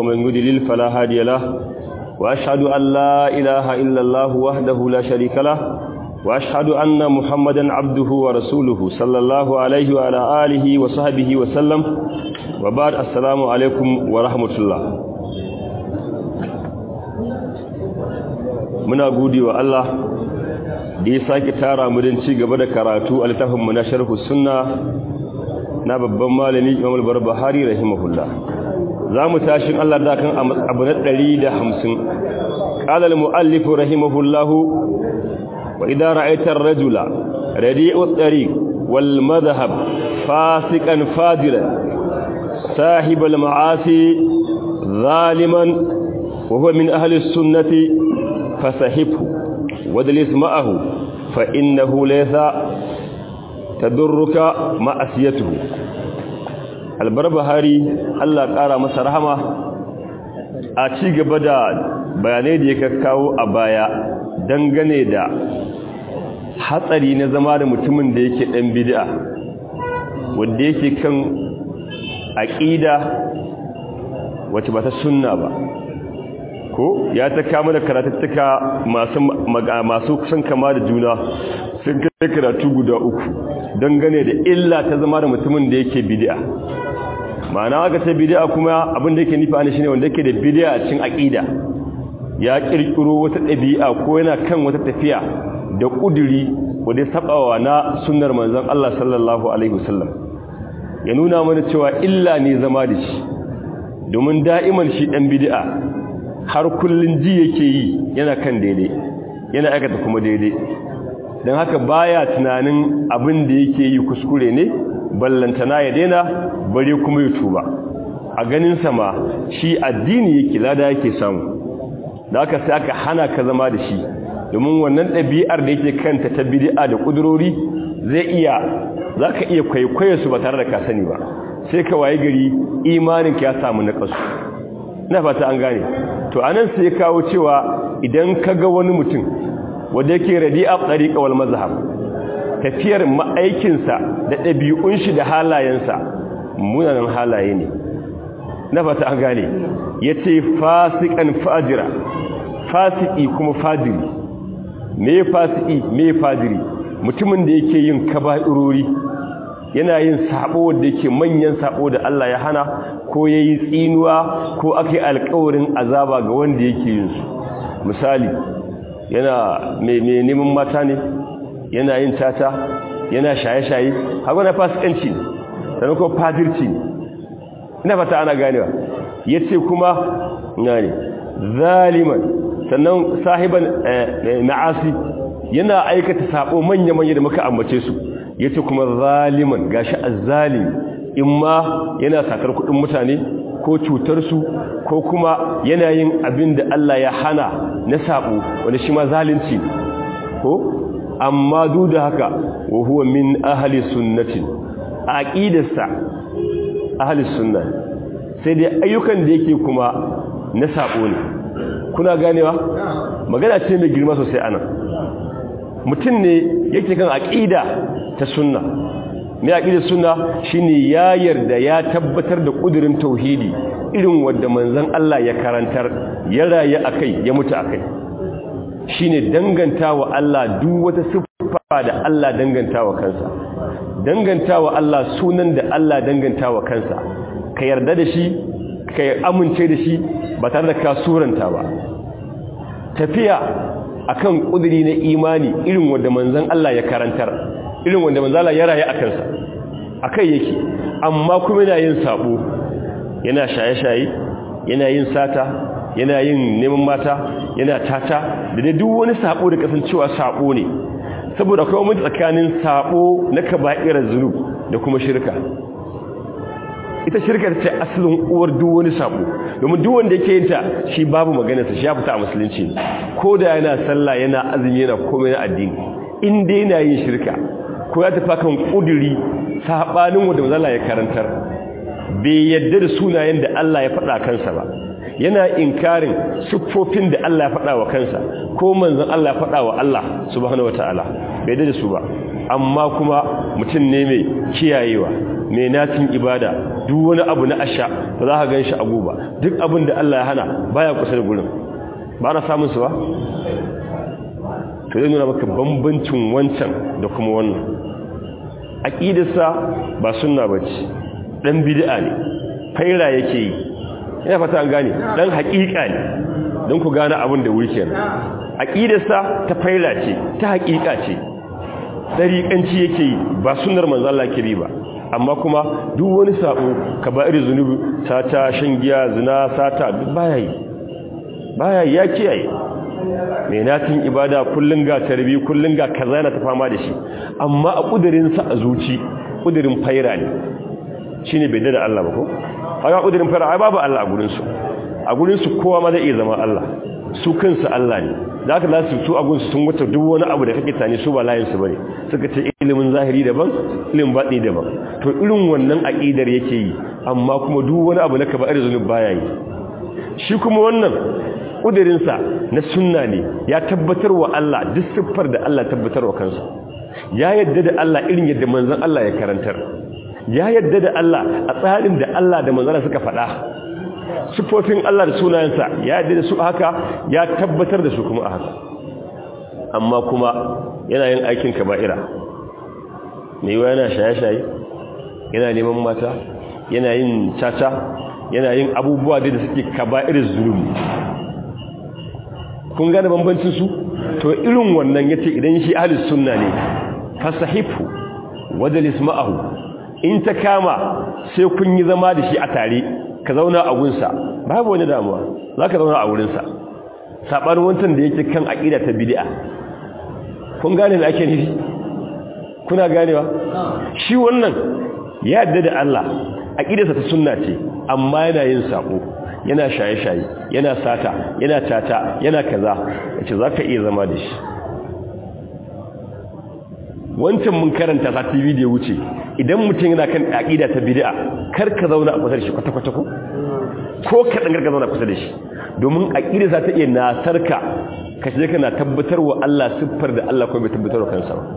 ومن يضلل فلا هادي له وأشهد أن لا إله إلا الله وحده لا شريك له وأشهد أن محمدا عبده ورسوله صلى الله عليه وعلى آله وصحبه وسلم وبعد السلام عليكم ورحمة الله muna gode wa Allah da ya sake tara mu don ci gaba da karatu a littafinmu na sharhu sunna na babban malami Imam al-Barbahari rahimahullah zamu tashi Allah da kan abu na 150 qala al-muallif rahimahullah wa idha ra'aita ar-rajula radi'u at-tariq wal madhhab fasiqan fadilan sahib al-ma'asi zaliman wa huwa min ahli as-sunnati فسحبه ودلس معه فإنه ليس تدرك معصيته albarbahari Allah ƙara masa rahama a ci gaba da bayanai da ya kawo a baya dangane da hatsari na zama da mutumin da yake ɗan bid'a wanda yake kan aƙida wacce ba ta sunna ba ko ya ta kama da karatattuka masu masu kusan kama da juna sun kai karatu guda uku dangane da illa ta zama da mutumin da yake bid'a ma'ana aka ta bid'a kuma abin da yake nufi ana shine wanda yake da bid'a a cikin aqida ya kirkiro wata ɗabi'a ko yana kan wata tafiya da kuduri wanda ya sabawa na sunnar manzon Allah sallallahu alaihi wasallam ya nuna mana cewa illa ne zama da shi domin da'iman shi dan bid'a har kullun ji yake yi yana kan daidai yana aikata kuma daidai don haka baya tunanin abin da yake yi kuskure ne ballantana ya daina bare kuma ya tuba a ganin sama shi addini yake lada yake samu da haka sai aka hana ka zama da shi domin wannan ɗabi'ar da yake kanta ta bid'a da ƙudurori zai iya za ka iya kwaikwayo su ba tare da ka sani ba sai ka waye gari imaninka ya samu naƙasu na fata an gane to anan sai kawo cewa idan kaga wani mutum wanda yake radi'a tariqa wal mazhab tafiyar ma'aikinsa da ɗabi'un shi da halayensa munanan halaye ne na fata an gane yace fasikan fajira fasiki kuma fajiri me fasiki me fajiri mutumin da yake yin kaba'irori yana yin sabo wanda yake manyan sabo da Allah ya hana ko yayi tsinuwa ko akai alƙawarin azaba ga wanda yake yin su misali yana mai neman mata ne yana yin tata yana shaye-shaye haka na fasikanci ne sannan kuma fadirci ne ina fata ana ganewa yace kuma ne zaliman sannan sahiban ma'asi yana aikata sabo manya-manya da muka ambace su yace kuma zaliman gashi azzalimi imma yana sakar kudin mutane ko cutar su ko kuma yana yin abin da Allah ya hana na sabo wanda shi ma zalunci ko amma duk da haka wa huwa min ahli sunnati aqidarsa ahli sunna sai dai ayyukan da yake kuma na sabo ne kuna ganewa magana ce mai girma sosai anan mutum ne yake kan aqida ta sunna mai aqida sunna shine ya yarda ya tabbatar da kudirin tauhidi irin wanda manzon Allah ya karantar ya rayu akai ya mutu akai shine dangantawa Allah duk wata siffa da Allah dangantawa kansa dangantawa Allah sunan da Allah dangantawa kansa ka yarda da shi ka amince da shi ba tare da ka suranta ba tafiya akan kudiri na imani irin wanda manzon Allah ya karantar irin wanda manzon Allah ya rayu akan sa akai yake amma kuma yana yin sabo yana shaye-shaye yana yin sata yana yin neman mata yana tata da dai duk wani sabo da kasancewa sabo ne saboda akwai wani tsakanin sabo na kaba'irar zunub da kuma shirka ita shirka ce asalin uwar duk wani sabo domin duk wanda yake yin ta shi babu maganarsa shi ya fita a musulunci ko da yana sallah yana azumi yana komai na addini in dai yana yin shirka ko ya tafi kan kuduri sabanin wanda manzo ya karantar bai yadda da sunayen da Allah ya faɗa kansa ba yana inkarin siffofin da Allah ya faɗa wa kansa ko manzon Allah ya faɗa wa Allah subhanahu wataala bai da su ba amma kuma mutum ne mai kiyayewa mai natin ibada duk wani abu na asha ba za ka gan shi abu ba duk abin da Allah ya hana baya kusa da gurin ba na samun su ba to zai nuna maka bambancin wancan da kuma wannan aqidarsa ba sunna bace dan bid'a ne faira yake yi ina fata an gane dan haƙiƙa ne don ku gane abin da wuri kenan aqidarsa ta faira ce ta haƙiƙa ce dariƙanci yake yi ba sunnar manzo Allah ke bi ba amma kuma duk wani sabo kaba'ir zunubi sata shan giya zina sata duk baya yi baya ya kiyaye mai natin ibada kullun ga tarbi kullun ga kaza na ta fama da shi amma a kudirin sa a zuci kudirin faira ne shine bai da Allah ba ko haka kudirin faira ai babu Allah a gurin su a gurin su kowa ma zai iya zama Allah su kansu Allah ne da aka lasu su agun sun wuce duk wani abu da kake tani su ba layin su bane suka ce ilimin zahiri daban ilimin batini daban to irin wannan aqidar yake yi amma kuma duk wani abu na kaba'ir zunub baya yi shi kuma wannan kudirin sa na sunna ne ya tabbatar wa Allah duk siffar da Allah tabbatar wa kansa ya yadda da Allah irin yadda manzon Allah ya karantar ya yadda da Allah a tsarin da Allah da manzon suka faɗa sifofin Allah da sunayensa ya yadda da su haka ya tabbatar da su kuma a haka amma kuma yana yin aikin kaba'ira mai yiwa yana shaye-shaye yana neman mata yana yin caca yana yin abubuwa da suke kaba'irin zulumi kun gane bambancin su to irin wannan yace idan shi ahlus sunna ne fasahifu wajlis ma'ahu in ta kama sai kun yi zama da shi a tare ka zauna a gunsa babu wani damuwa za ka zauna a wurinsa saɓanin wancan da yake kan aƙida ta bidi'a kun gane da ake nufi kuna ganewa shi wannan ya yadda da Allah aƙidarsa ta sunna ce amma yana yin saƙo yana shaye-shaye yana sata yana tata yana kaza yace za ka iya zama da shi wancan mun karanta ta TV da ya wuce idan mutum yana kan aqida ta bid'a kar ka zauna a kusa da shi kwata kwata ko ko ka dan ka zauna kusa da shi domin aqida za ta iya nasarka ka je kana tabbatar wa Allah siffar da Allah ko bai tabbatar wa kansa ba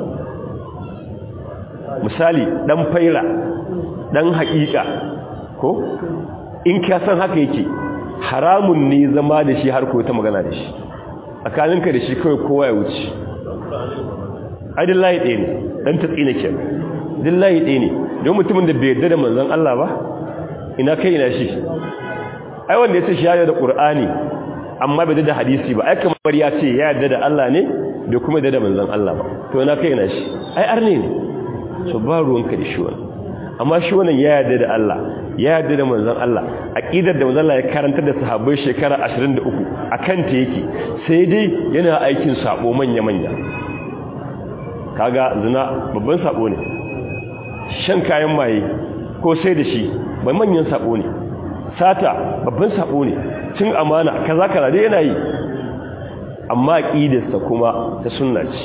misali dan faira dan haƙiƙa ko in ka san haka yake haramun ne zama da shi har ko ta magana da shi tsakaninka da shi kawai kowa ya wuce ai dillahi ɗaya ne ɗan ta tsina ke dillahi ɗaya ne don mutumin da bai yarda da manzan Allah ba ina kai ina shi ai wanda ya ce shi da ƙur'ani amma bai da hadisi ba ai kamar ya ce ya yarda da Allah ne bai kuma yarda da manzan Allah ba to ina kai ina shi ai arne ne so ba ruwanka da shi wani amma shi wannan ya yarda da Allah ya yarda da manzan Allah aqidar da manzan Allah ya karantar da sahabbai shekara 23 akan ta yake sai dai yana aikin sabo manya manya kaga zina babban sabo ne shan kayan maye ko sai da shi bai manyan sabo ne sata babban sabo ne cin amana kaza kaza dai yana yi amma aqidarsa kuma ta sunna ce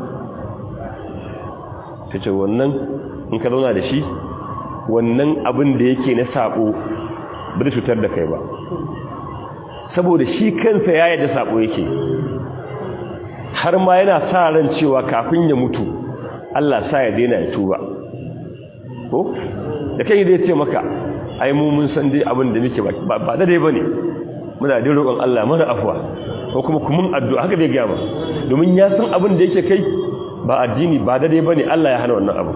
kace wannan in ka zauna da shi wannan abin da yake na sabo bai cutar da kai ba saboda shi kansa ya yarda sabo yake har ma yana sa ran cewa kafin ya mutu Allah sa ya daina ya tuba ko da kai dai ce maka ai mu mun san dai abin da muke ba ba da dai bane muna da roƙon Allah mana afwa ko kuma kumun addu'a haka dai ga ba domin ya san abin da yake kai ba addini ba da dai bane Allah ya hana wannan abu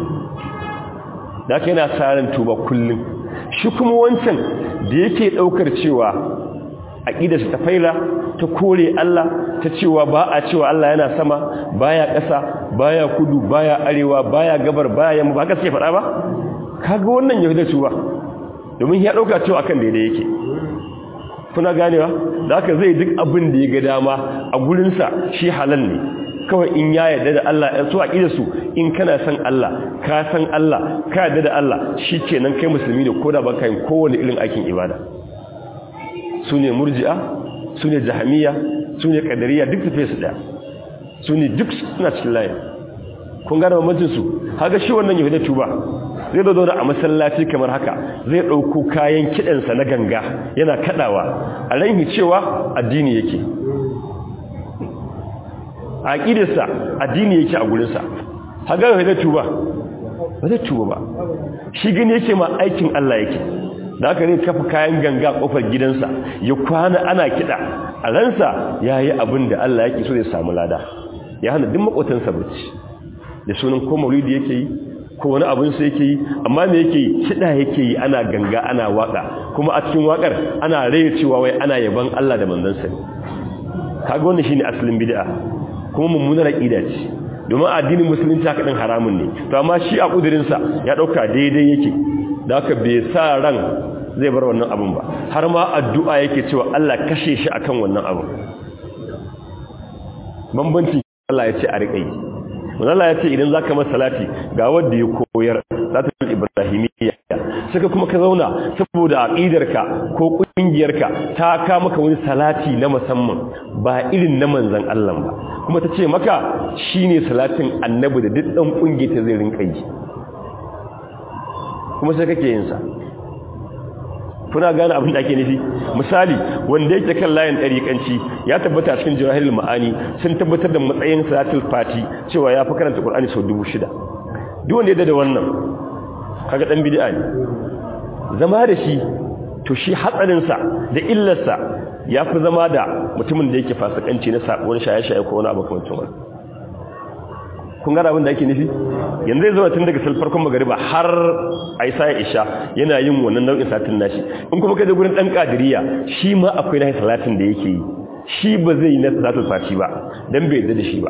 da kai yana sa ran tuba kullum shi kuma wancan da yake daukar cewa aqidarsa ta faila ta kore Allah ta cewa ba a cewa Allah yana sama baya ƙasa baya kudu baya arewa baya gabar baya yamma ba ka sai faɗa ba kaga wannan yahuda su ba domin ya dauka cewa akan daidai yake kuna ganewa da haka zai duk abin da ya ga dama a gurin sa shi halal ne kawai in ya yarda da Allah ya so aqidar su in kana san Allah ka san Allah ka yarda da Allah shikenan kai musulmi ne koda ba ka yin kowane irin aikin ibada su ne murji'a su ne jahamiya su ne kadariya duk tafiye su daya su ne duk suna cikin layi kun gane bambancinsu haka shi wannan yahuda tuba zai zo da a masallaci kamar haka zai ɗauko kayan kiɗansa na ganga yana kaɗawa a ranhi cewa addini yake a ƙidarsa addini yake a gurinsa haka yahuda tuba ba zai tuba ba shi gani yake ma aikin Allah yake da aka ne kafa kayan ganga kofar gidansa ya kwana ana kiɗa a ransa ya yi abin da Allah yake so ya samu lada ya hana duk makotansa bacci da sunan ko maulidi yake yi ko wani abin sai yake yi amma me yake yi kiɗa yake yi ana ganga ana waka kuma a cikin wakar ana raye cewa wai ana yaban Allah da manzansa ne kaga wannan shine asalin bid'a kuma mummunar aqida ce domin addinin musulunci haka din haramun ne to amma shi a kudirin sa ya dauka daidai yake da haka bai sa ran zai bar wannan abun ba har ma addu'a yake cewa Allah kashe shi akan wannan abun bambanci Allah ya ce a riƙa yi Allah ya ce idan zaka masa salati ga wanda ya koyar salatul ibrahimiyya saka kuma ka zauna saboda aqidarka ko kungiyarka ta ka maka wani salati na musamman ba irin na manzon Allah ba kuma ta ce maka shine salatin annabi da duk dan kungiya ta zai rinka yi kuma sai kake yin sa kuna gane abin da ake nufi misali wanda yake kan layin ɗariƙanci ya tabbata a cikin jawahirul ma'ani sun tabbatar da matsayin salatul fati cewa ya fi karanta qur'ani sau dubu shida duk wanda ya da wannan kaga dan bid'a ne zama da shi to shi hatsarin sa da illar sa yafi zama da mutumin da yake fasikanci na sabon shaye-shaye ko wani abu kamar wannan kun gane abin da ake nufi yanzu zai zama tun daga farkon magariba har aisa ya isha yana yin wannan nau'in satin nashi in kuma kai da gurin dan kadiriya shi ma akwai nahi salatin da yake yi shi ba zai yi na salatul fati ba dan bai yarda da shi ba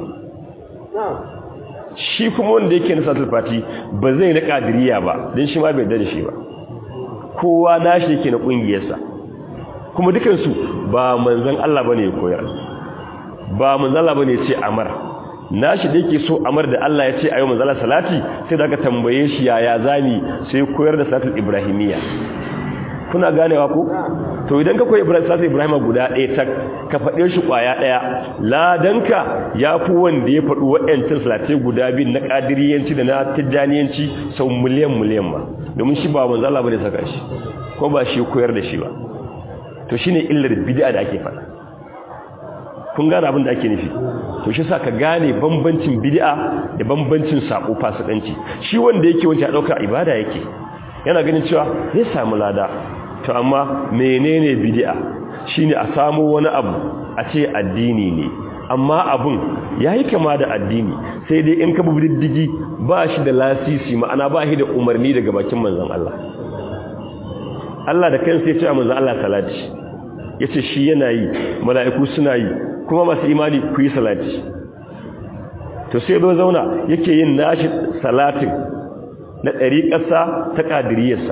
shi kuma wanda yake na salatul fati ba zai na kadiriya ba dan shi ma bai yarda da shi ba kowa nashi yake na kungiyarsa kuma dukansu ba manzon Allah bane ya koyar ba manzon Allah bane ya ce amara nashi da yake so amar da Allah ya ce ayo manzala salati sai da ka tambaye shi yaya zani sai koyar da salatul ibrahimiyya kuna ganewa ko to idan ka koyi ibrahim salatul ibrahima guda ɗaya tak ka faɗe shi kwaya ɗaya ladanka ya fi wanda ya faɗi waɗancan salatai guda biyu na ƙadiriyanci da na tijjaniyanci sau miliyan miliyan ma domin shi ba manzala ba ne saka shi ko ba shi koyar da shi ba to shine illar bid'a da ake faɗa kun gane abin da ake nufi to shi sa ka gane bambancin bid'a da bambancin sako fasikanci shi wanda yake wancan dauka ibada yake yana ganin cewa zai samu lada to amma menene bid'a shine a samu wani abu a ce addini ne amma abun yayi kama da addini sai dai in ka bi diddigi ba shi da lasisi ma'ana ba shi da umarni daga bakin manzon Allah Allah da kansa ya ce manzon Allah salati yace shi yana yi mala'iku suna yi kuma masu imani ku yi salati to sai zo zauna yake yin nashi salatin na ɗariƙarsa ta ƙadiriyarsa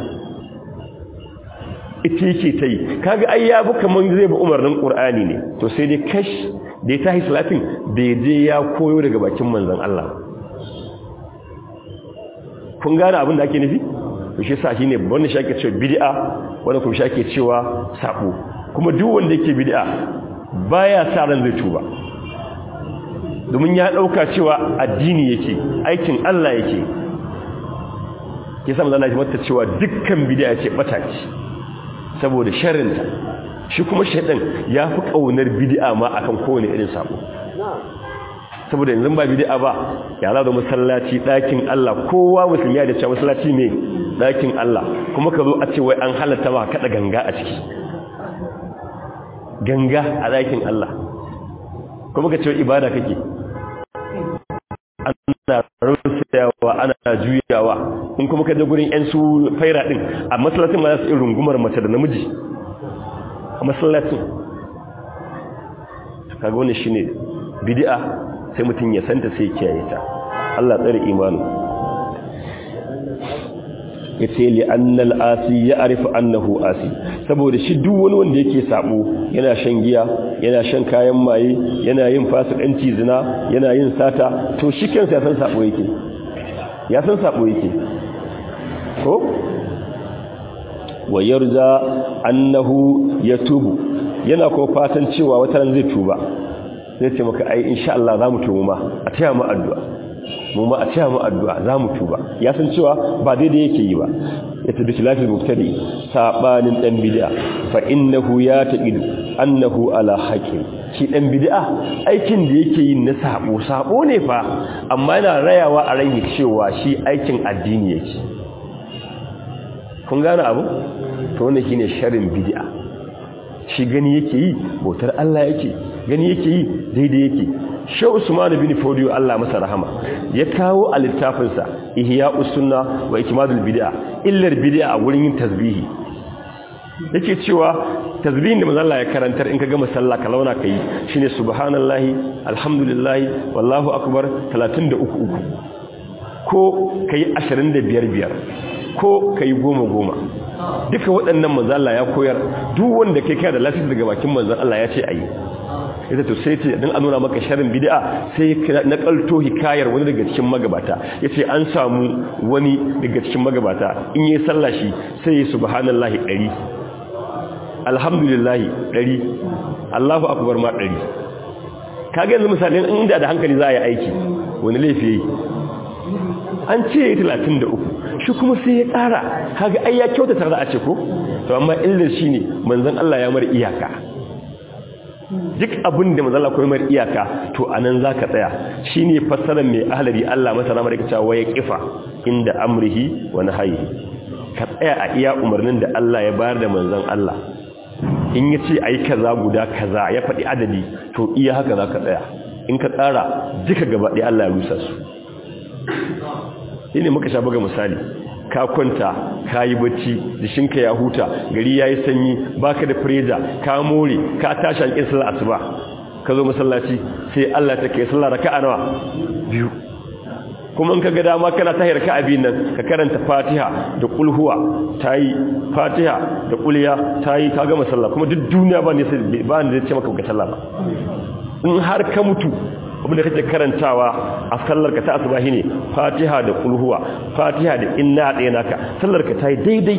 ita yake ta yi kaga ai ya bi kamar zai bi umarnin ƙur'ani ne to sai dai kash da ya tahi salatin bai je ya koyo daga bakin manzan Allah kun gane abin da ake nufi to shi sa shine wannan shi ake cewa bid'a wanda kuma shi ake cewa sabo kuma duk wanda yake bid'a baya sa ran zai tuba domin ya dauka cewa addini yake aikin Allah yake kisa manzo Allah mata cewa dukkan bid'a ce bata ce saboda sharrinta shi kuma shaydan ya fi kaunar bid'a ma akan kowane irin sabo saboda yanzu ba bid'a ba ya za da masallaci dakin Allah kowa musulmi ya da cewa masallaci ne dakin Allah kuma ka zo a ce wai an halatta ma kada ganga a ciki ganga a ɗakin Allah kuma ka ce ibada kake ana rusayawa ana juyawa in kuma ka je gurin yan su faira din a masallacin ma za su yi rungumar mace da namiji a masallacin kaga wani shine bid'a sai mutum ya santa sai kiyaye ta Allah tsare imanu yace li annal asi ya arifu annahu asi saboda shi duk wani wanda yake sabo yana shan giya yana shan kayan maye yana yin fasikanci zina yana yin sata to shi kansa ya san sabo yake ya san sabo yake ko wa yarza annahu yatubu yana ko fatan cewa wata ran zai tuba sai ce maka ai insha Allah za mu tuba ma a taya mu addu'a mu ma a cewa mu addu'a za mu tuba ya san cewa ba daidai yake yi ba ya tabi tilafil mubtadi sabanin dan bid'a fa innahu ya taqidu annahu ala haqqin shi dan bid'a aikin da yake yin na sabo sabo ne fa amma yana rayawa a ran cewa shi aikin addini yake kun gane abu to wannan shine sharrin bid'a shi gani yake yi bautar Allah yake gani yake yi daidai yake Shehu Usman bin Fodiyo Allah masa rahama ya kawo a littafinsa Ihya'us Sunna wa Ikmadul Bid'a illar bid'a a wurin yin tasbihi yake cewa tasbihin da manzon Allah ya karantar in ka gama sallah ka launa kai shine subhanallahi alhamdulillahi wallahu akbar 33 ko kai 25 biyar ko kai goma goma duka waɗannan manzon Allah ya koyar duk wanda kai kai da lafiya daga bakin manzon Allah ya ce ayi ita to sai ce dan a nuna maka sharrin bid'a sai na kalto hikayar wani daga cikin magabata yace an samu wani daga cikin magabata in yi sallah shi sai yi subhanallahi 100 alhamdulillahi 100 Allahu akbar ma 100 kaga yanzu misalin inda da hankali za a yi aiki wani laifi yayi an ce 33 shi kuma sai ya ƙara kaga ai ya kyautata za a ce ko to amma illar shine manzon Allah ya mar iyaka duk abin da manzala koyi mar iyaka to anan zaka tsaya shine fassarar mai ahlari Allah masa ramar yake cewa ya kifa inda amrihi wa nahyihi ka tsaya a iya umarnin da Allah ya bayar da manzon Allah in yace ayi kaza guda kaza ya faɗi adadi to iya haka zaka tsaya in ka tsara duka gaba ɗaya Allah ya rusa su shine muka sha buga misali ka kwanta ka yi bacci jishinka ya huta gari ya yi sanyi baka da freja ka more ka tashi alƙin sallar asuba ka zo masallaci sai Allah ta kai sallar raka'a nawa biyu kuma in ka ga dama kana tahir ka abin nan ka karanta Fatiha da qul huwa tayi Fatiha da qul ya tayi ka ga masalla kuma duk duniya ba ne sai ba ne ce maka ga sallah ba in har ka mutu abinda kake karantawa a sallarka ta asubahi ne fatiha da kulhuwa fatiha da inna ɗaya naka sallarka ta yi daidai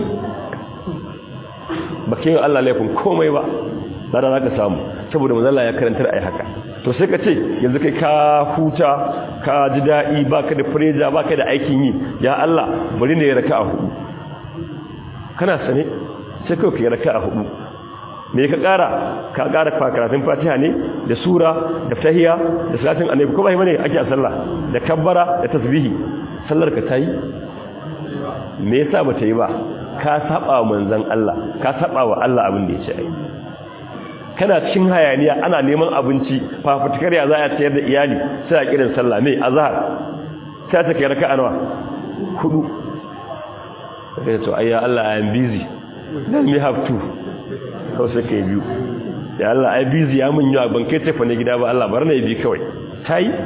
ba ke yi allah laifin komai ba zara za ka samu saboda mazala ya karantar a yi haka to sai ka ce yanzu kai ka huta ka ji daɗi ba ka da fureja ba ka da aikin yi ya allah bari ne ya raka a hudu kana sane sai kawai ka yi raka a hudu me ka kara ka kara karatun fatiha ne da sura da tahiya da salatin annabi ko bai bane ake a sallah da kabbara da tasbihi sallar ka tayi me yasa ba ta yi ba ka saba wa manzon Allah ka saba wa Allah abin da ya ce ai kana cikin hayaniya ana neman abinci fafutukar ya za a tayar da iyali sai a kiran sallah me azhar sai ta kai raka'a nawa hudu sai to ayya Allah I am busy let me have two kawai sai ka yi biyu ya Allah ai bizi ya mun yawa ban kai tafa ne gida ba Allah bar na yi bi kawai ta yi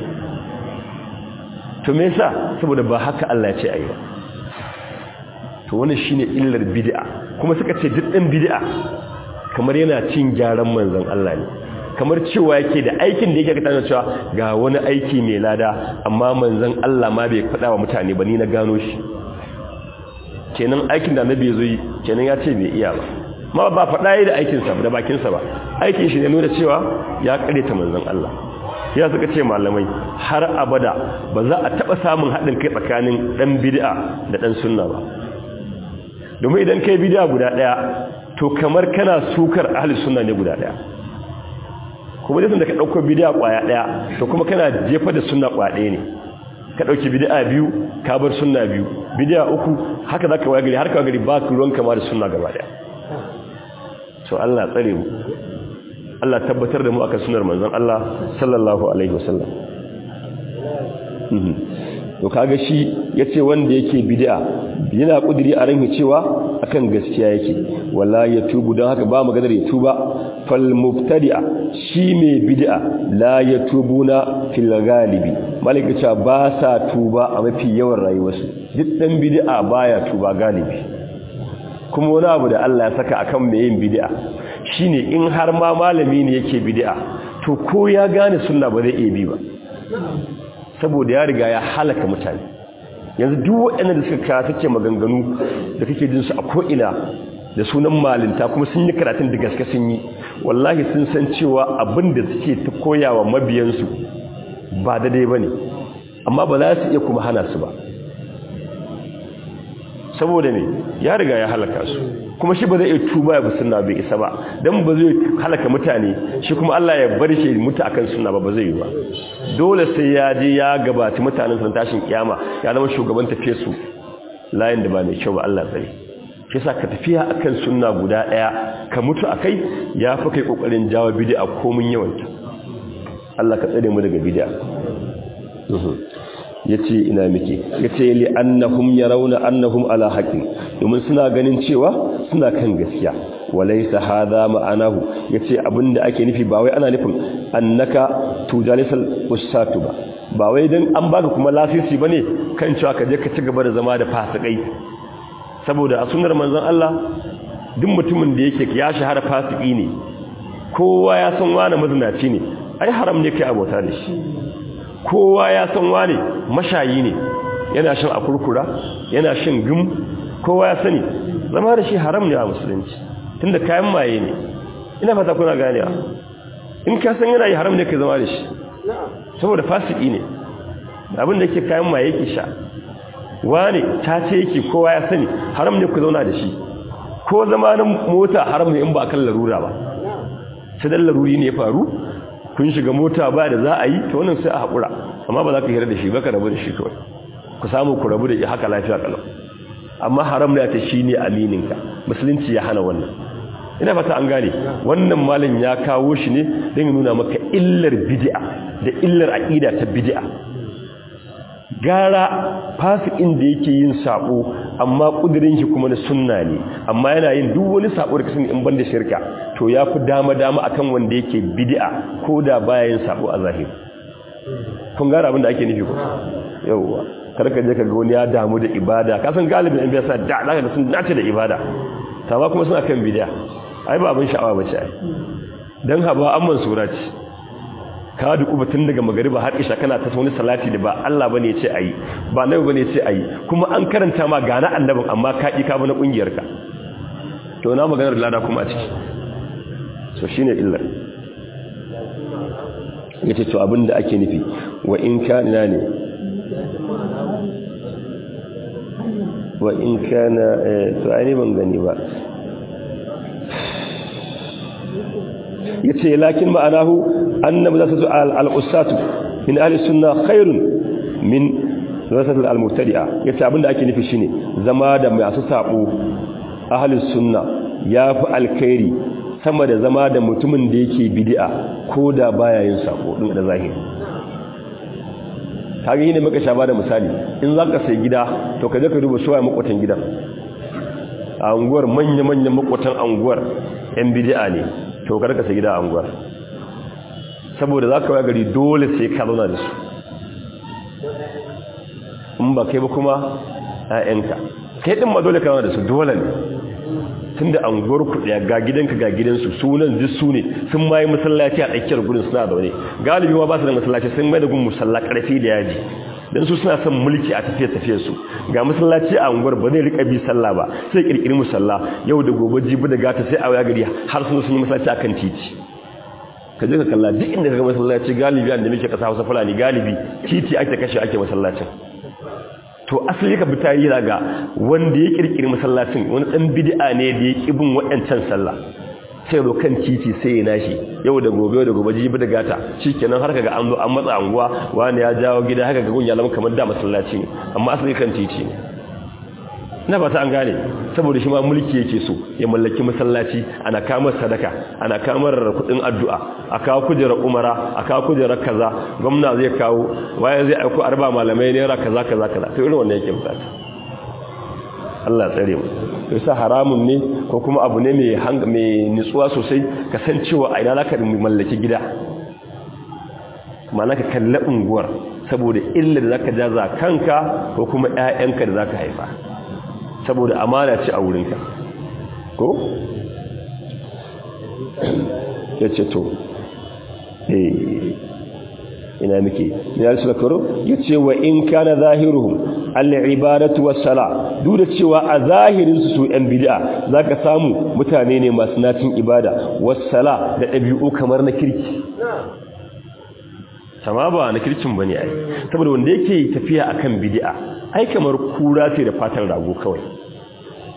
to me yasa saboda ba haka Allah ya ce ayi ba to wannan shine illar bid'a kuma suka ce duk ɗan bid'a kamar yana cin gyaran manzon Allah ne kamar cewa yake da aikin da yake ka tana cewa ga wani aiki mai lada amma manzon Allah ma bai faɗa wa mutane ba ni na gano shi kenan aikin da annabi ya zo yi kenan ya ce bai iya ba ma ba faɗa yi da aikinsa da bakinsa ba aikin shi ne nuna cewa ya ta manzon Allah ya suka ce malamai har abada ba za a taɓa samun haɗin kai tsakanin ɗan bid'a da ɗan sunna ba domin idan kai bid'a guda ɗaya to kamar kana sukar ahli sunna ne guda ɗaya kuma da ka ɗauko bid'a ƙwaya ɗaya to kuma kana jefa da sunna ƙwaya ɗaya ne ka ɗauki bid'a biyu ka bar sunna biyu bid'a uku haka za ka waya gari har ka gari ba ka ruwan kama da sunna gaba ɗaya so Allah tsare mu Allah tabbatar da mu akan sunar manzon Allah sallallahu alaihi wasallam to kaga shi yace wanda yake bid'a yana kudiri a ran cewa akan gaskiya yake wala ya tubu don haka ba maganar ya tuba fal mubtadi'a shi mai bid'a la ya tubuna fil galibi malaka cewa ba sa tuba a mafi yawan rayuwarsu duk dan bid'a baya tuba galibi kuma wani abu da Allah ya saka akan mai yin bid'a shine in har ma malami ne yake bid'a to ko ya gane sunna ba zai iya bi ba saboda ya riga ya halaka mutane yanzu duk waɗannan da suka kawo suke maganganu da kake jin su a ko'ina da sunan malinta kuma sun yi karatun da gaske sun yi wallahi sun san cewa abin da suke ta koyawa mabiyansu ba daidai ba ne amma ba za su iya kuma hana su ba saboda me ya riga ya halaka su kuma shi ba zai iya tuba ya bi sunna bai isa ba dan ba zai halaka mutane shi kuma Allah ya bar shi mutu akan sunna ba ba zai yi ba dole sai ya je ya gabaci mutanen san tashin kiyama ya zama shugaban tafiye su layin da ba mai kyau ba Allah tsare shi yasa ka tafiya akan sunna guda daya ka mutu akai ya fi kai kokarin jawo bid'a komun yawanta Allah ka tsare mu daga bid'a yace ina miki yace li annahum yarawna annahum ala haqqin domin suna ganin cewa suna kan gaskiya walaysa hadha ma'anahu yace abinda ake nufi ba wai ana nufin annaka tujalisal ustatu ba ba wai dan an baka kuma lasisi bane kan cewa ka je ka ci gaba da zama da fasikai saboda a sunnar manzon Allah duk mutumin da yake ya shahara fasiki ne kowa ya san wani mazinaci ne ai haram ne kai abota da shi kowa ya san wani mashayi ne yana shan akurkura yana shan gum kowa ya sani zama da shi haram ne a musulunci tunda kayan maye ne ina fata kuna ganewa in ka san yana yi haram ne kai zama da shi saboda fasiki ne abin da yake kayan maye yake sha wani ta ce yake kowa ya sani haram ne ku zauna da shi ko zamanin mota haram ne in ba kan larura ba sai dan laruri ne ya faru kun shiga mota ba da za a yi ta wannan sai a haƙura amma ba za ka hira da shi ba ka rabu da shi kawai ku samu ku rabu da shi haka lafiya kalau amma haram ne ta shi ne amininka musulunci ya hana wannan ina fata an gane wannan malam ya kawo shi ne don nuna maka illar bid'a da illar aqida ta bid'a gara fasikin da yake yin sabo amma kudirin shi kuma na sunna ne amma yana yin duk wani sabo da kasan in banda shirka to yafi dama dama akan wanda yake bid'a ko da baya yin sabo a zahiri kun gara abin da ake nufi ko yawwa karka je ka ga wani ya damu da ibada ka san galibin in biya sa da zaka ga sun dace da ibada amma kuma suna kan bid'a ai ba abin sha'awa bace ai dan haba amman surati ka duku batun daga magariba har isha kana ta wani salati da ba Allah bane ce ayi ba nabi bane ce ayi kuma an karanta ma gana annabin amma ka ki ka bana kungiyar ka to na maganar lada kuma a ciki so shine illar yace to abinda ake nufi wa in kana ne wa in kana to ai ban gani ba yace lakin ma'anahu anna madrasatu al-ussatu min ahli sunna khairun min madrasatu al-mubtadi'a yace abinda ake nufi shine zama da masu sabo ahli sunna yafi alkhairi sama da zama da mutumin da yake bid'a ko da baya yin sabo din da zahiri kage ne maka shaba da misali in zaka sai gida to kaje ka duba suwaye makwatan gidan a unguwar manya-manyan makwatan unguwar yan bid'a ne to karka sai gida a unguwar saboda za ka wa gari dole sai ka zauna da su in ba kai ba kuma ‘ya'yanka kai ɗin ma dole ka zauna da su dole ne tun da unguwar kuɗiya ga gidanka ga gidansu sunan duk su ne sun ma yi masallaci a tsakiyar gudun suna zaune galibi ma ba su da masallaci sun mai da gun musalla ƙarfi da yaji don su suna son mulki a tafiye-tafiye su ga masallaci a unguwar ba zai rika bi sallah ba sai kirkiri musalla yau da gobe jibi da gata sai a waya gari har sun sun yi masallaci akan titi ka je ka kalla duk inda ka ga masallaci galibi da muke kasa Hausa Fulani galibi titi ake kashe ake masallacin to asali ka bi tarihi daga wanda ya kirkiri masallacin wani dan bid'a ne da ya kibin waɗancan sallah sai ro kan titi sai ya nashi yau da gobe da gobe jibi da gata shikenan har kaga an zo an matsa anguwa wani ya jawo gida haka ga gun ya lama kamar da masallaci ne amma asali kan titi ne na fata an gane saboda shi ma mulki yake so ya mallaki masallaci ana kamar sadaka ana kamar kudin addu'a a kawo kujerar umara a kawo kujerar kaza gwamna zai kawo waye zai aiko arba malamai naira kaza kaza kaza to irin wannan yake bukata Allah tsare mu yasa haramun ne ko kuma abu ne mai mai nutsuwa sosai kasancewa a ina zaka mallaki gida ma'ana ka kalli unguwar saboda illa da zaka jaza kanka ko kuma ƴaƴanka da zaka haifa saboda amana ce a wurinka ko yace to eh ina muke ya su karo yace wa in kana zahiruhum al-ibadatu was-sala duk da cewa a zahirin su su yan bid'a zaka samu mutane ne masu natin ibada was-sala da dabi'u kamar na kirki sama ba na kirkin bane ai saboda wanda yake tafiya akan bid'a ai kamar kura ce da fatan rago kawai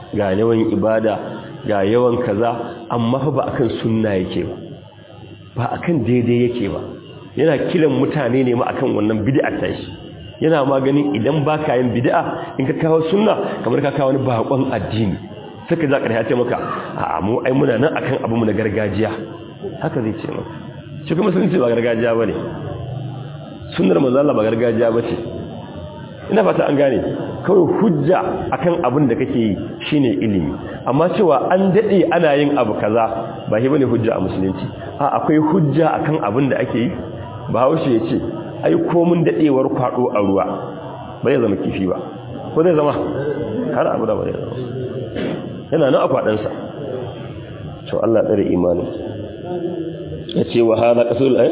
ga yawan ibada ga yawan kaza amma fa ba akan sunna yake ba ba akan daidai yake ba yana kiran mutane ne ma akan wannan bid'a ta shi yana maganin idan ba ka yin bid'a in ka kawo sunna kamar ka kawo wani bakon addini saka za ka ce maka a mu ai muna nan akan abu mu na gargajiya haka zai ce maka shi kuma sun ce ba gargajiya bane sunnar manzo Allah ba gargajiya bace ina fata an gane kawai hujja akan abin da kake yi shine ilimi amma cewa an dade ana yin abu kaza ba shi bane hujja a musulunci a akwai hujja akan abin da ake yi bahaushe ya ce ai komin dadewar kwado a ruwa bai zama kifi ba ko zai zama har abu da bai zama yana nan a kwadansa to Allah tsare imanin ya ce wa hada qasul ay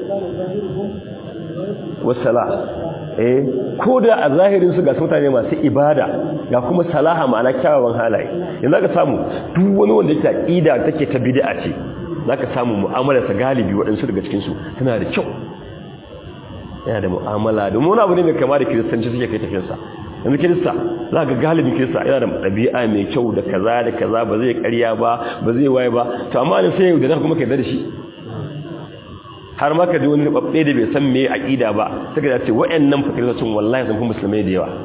wasala eh ko da a zahirin su ga mutane masu ibada ga kuma salaha ma'ana kyawawan halaye yanzu ka samu duk wani wanda yake aqida take ta bid'a ce zaka samu mu'amalar sa galibi waɗansu daga cikin su tana da kyau yana da mu'amala domin wani abu ne mai kama da kiristanci suke kai tafiyarsa yanzu kirista za ga galibin kirista yana da ɗabi'a mai kyau da kaza da kaza ba zai karya ba ba zai waye ba to amma ne sai da kuma kai da shi har ma ka ji wani babbe da bai san me aqida ba sai ka ce wayannan fakircin wallahi sun fi musulmai da yawa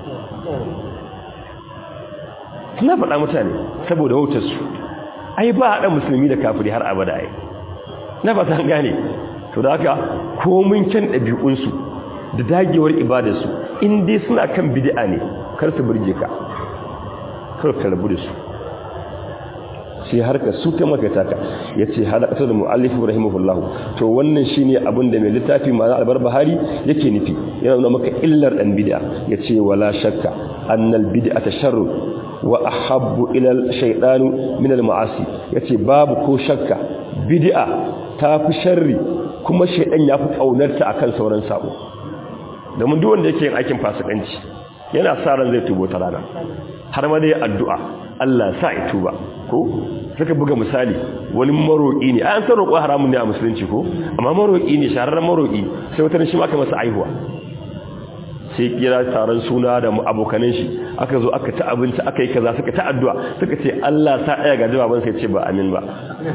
suna faɗa mutane saboda wautar su ai ba haɗa musulmi da kafiri har abada ai na fata an gane to da haka komin kyan ɗabi'unsu da dagewar ibadarsu in dai suna kan bid'a ne kar su burge ka kar ka rabu da su sai harka su ta makata ka yace halaqatu da muallif rahimahullah to wannan shine abin da mai littafi ma al-barbahari yake nufi yana nuna maka illar dan bid'a yace wala shakka annal bid'ata sharru wa ahabbu ila al-shaytanu min al-ma'asi yace babu ko shakka bid'a tafi sharri kuma shaydan yafi kaunarta akan sauran sabo domin duk wanda yake yin aikin fasikanci yana sa ran zai tubo ta rana har ma dai addu'a Allah sa ya tuba ko suka buga misali wani maroƙi ne an san roƙo haramun ne a musulunci ko amma maroƙi ne shahararren maroƙi sai wata shi maka masa aihuwa sai kira taron suna da abokanan shi aka zo aka ta abinci aka yi kaza suka ta addu'a suka ce Allah sa ɗaya ga jawaban sai ce ba amin ba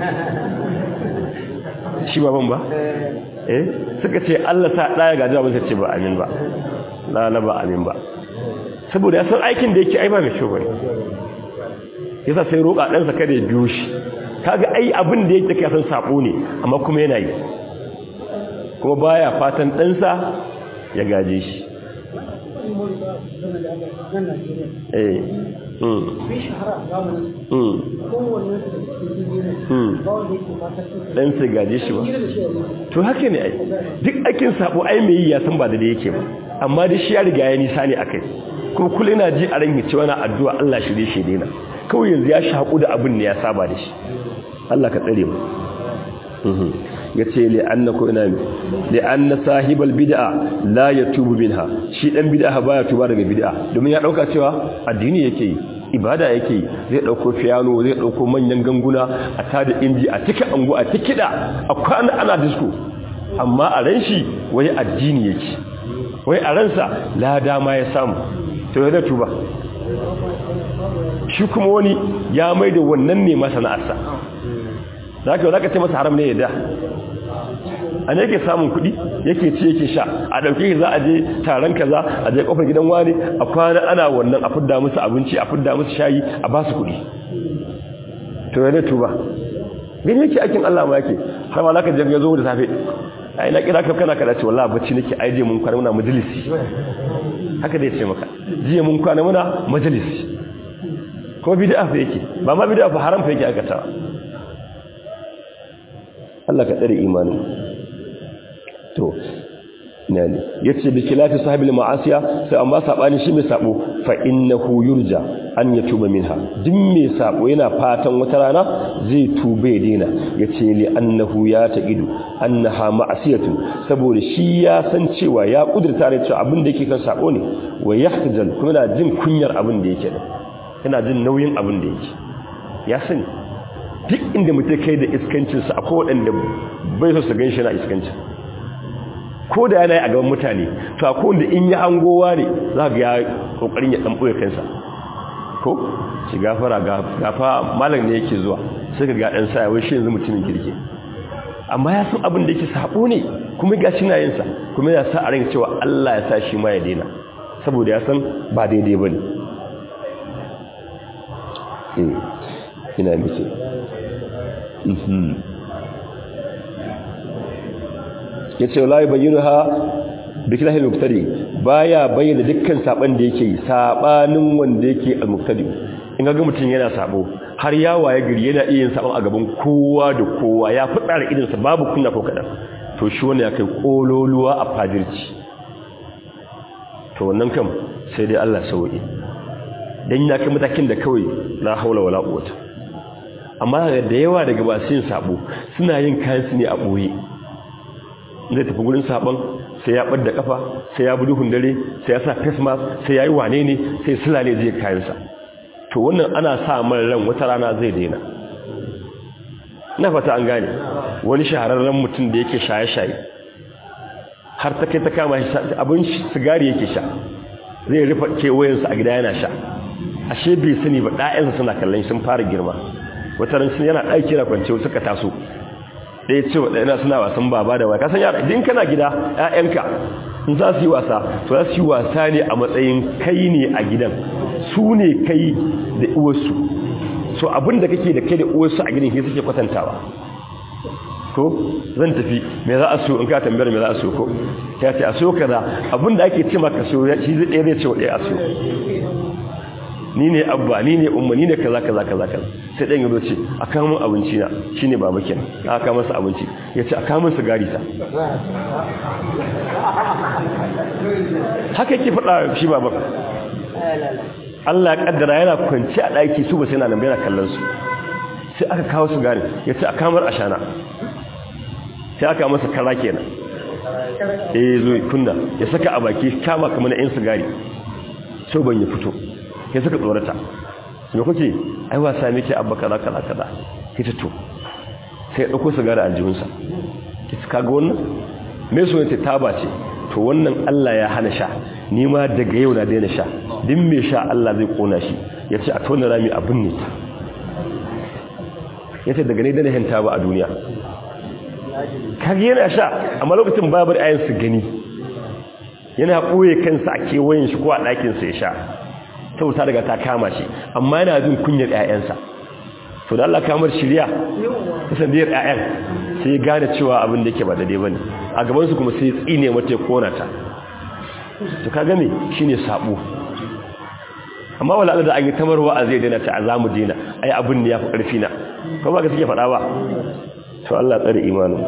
shi baban ba eh suka ce Allah sa ɗaya ga jawaban sai ce ba amin ba la ba amin ba saboda ya san aikin da yake ai ba mai kyau bane yasa sai roƙa ɗansa kada ya biyo shi kaga ai abin da yake kasan sabo ne amma kuma yana yi kuma baya fatan ɗansa ya gaje shi eh mm mm dan sai gaje shi ba to haka ne ai duk akin sabo ai mai yi ya san ba da yake ba amma da shi ya riga ya nisa ne akai kuma kullum ina ji a ran cewa na addu'a Allah shirye shi daina kawai yanzu ya shaƙu da abin ne ya saba da shi Allah ka tsare mu ya ce li'anna ko ina mi li'anna sahibal bid'a la yatubu minha shi dan bid'a baya tuba daga bid'a domin ya dauka cewa addini yake yi ibada yake yi zai dauko piano zai dauko manyan ganguna a tada inji a tika angu a tikida a kwana ana disco amma a ran shi wai addini yake wai a ransa lada ma ya samu to ya tuba shi kuma wani ya mai da wannan ne masa na'arsa za ka za ce masa haram ne yadda a ne yake samun kuɗi yake ci yake sha a ɗauke za a je taron kaza a je ƙofar gidan wani a kwana ana wannan a fidda musu abinci a fidda musu shayi a ba su kuɗi to ya tuba gani yake aikin Allah ma yake har ma laka jirgin zo da safe ai na kira ka kana kada ce wallahi bacci nake ai je mun kwana muna majalisi haka dai ce maka jiya mun kwana muna majalisi ko bid'a fa yake ba ma bid'a fa haram fa yake aikata Allah ka tsare imanin to nani yace bi khilafi sahibil ma'asiya sai amma sabani shi mai sabo fa innahu yurja an yatuba minha duk mai sabo yana fatan wata rana zai tuba ya dena yace li annahu ya taqidu annaha ma'asiyatu saboda shi ya san cewa ya kudurta ne cewa abin da yake kan sabo ne wa yahtajal kuma yana jin kunyar abin da yake da yana jin nauyin abin da yake ya sani duk inda mutum kai da iskancinsa a kowaɗanda bai so su gan shi na iskancin ko da yana yi a gaban mutane to a kowanda in yi hangowa ne za ga ya ƙoƙarin ya ɗanɓoye kansa ko ci gafara gafa malam ne yake zuwa sai ka ga dan sa wai shi yanzu mutumin kirki amma ya san abin da yake sabo ne kuma ga shi na yin sa kuma ya sa a ran cewa Allah ya sa shi ma ya daina saboda ya san ba daidai bane eh ina mace mhm yace wallahi bayyinaha bikilahil muqtadi baya bayyana dukkan saban da yake yi sabanin wanda yake al-muqtadi in ga mutum yana sabo har ya waye gari yana iya yin saban a gaban kowa da kowa ya fada da idan sa babu kunna ko kadan to shi wannan ya kai kololuwa a fadirci to wannan kam sai dai Allah sauki dan ya kai matakin da kawai la haula wala quwwata amma da yawa daga basu yin sabo suna yin kayan su ne a boye zai tafi gurin saban sai ya ɓadda kafa sai ya bi duhun dare sai ya sa face mask sai ya yi wane ne sai sulale zai kayansa to wannan ana sa man ran wata rana zai daina na fata an gane wani shahararren mutum da yake shaye-shaye har ta kai ta kama abin sigari yake sha zai rufe kewayensa a gida yana sha ashe bai sani ba ɗayansa suna kallon sun fara girma wata ran yana ɗaki na kwance suka taso ɗaya ce wa ɗaya suna wasan baba da waya kasan yara idan kana gida ‘ya'yanka in za su yi wasa to za su yi wasa ne a matsayin kai ne a gidan su ne kai da uwarsu so abin da kake da kai da uwarsu a gidan ke suke kwatantawa ko zan tafi me za a so in ka tambayar me za a so ko ya ce a so kaza abin da ake ce maka so shi zai ɗaya zai ce wa ɗaya a so ni ne abba ni ne umma ni ne kaza kaza kaza kaza sai dan yazo ce a kawo min abinci na shine baba kenan aka kawo masa abinci yace a kawo min sigari ta haka yake faɗa shi baba Allah ya kaddara yana kwanci a daki su ba sai na nan yana kallon su sai aka kawo sigari yace a kamar ashana sai aka masa kara kenan eh zo kunna ya saka a baki kama kamar na yan sigari so ban ya fito sai suka tsorata me kuke ai wasa miki abba kaza kaza kaza kita to sai ya dauko sigara a aljihunsa kita kaga wannan me so yace taba ce to wannan Allah ya hana sha ni ma daga yau na daina sha din me sha Allah zai kona shi yace a tona rami abin ne ta yace daga ne daina hanta ba a duniya kage yana sha amma lokacin babu ayin su gani yana ɓoye kansa a kewayen shi ko a ɗakinsa ya sha sauta daga ta kama shi amma yana jin kunyar ƴaƴansa to da Allah kamar shirya kasandiyar ƴaƴan sai ya gane cewa abin da yake ba daidai bane a gaban su kuma sai ya tsine mata ya kona ta to kaga me shine sabo amma wala da an yi tamarwa a zai daina ta azamu dina ai abin ne yafi karfi na ko ba ka suke faɗa ba to Allah tsare imanin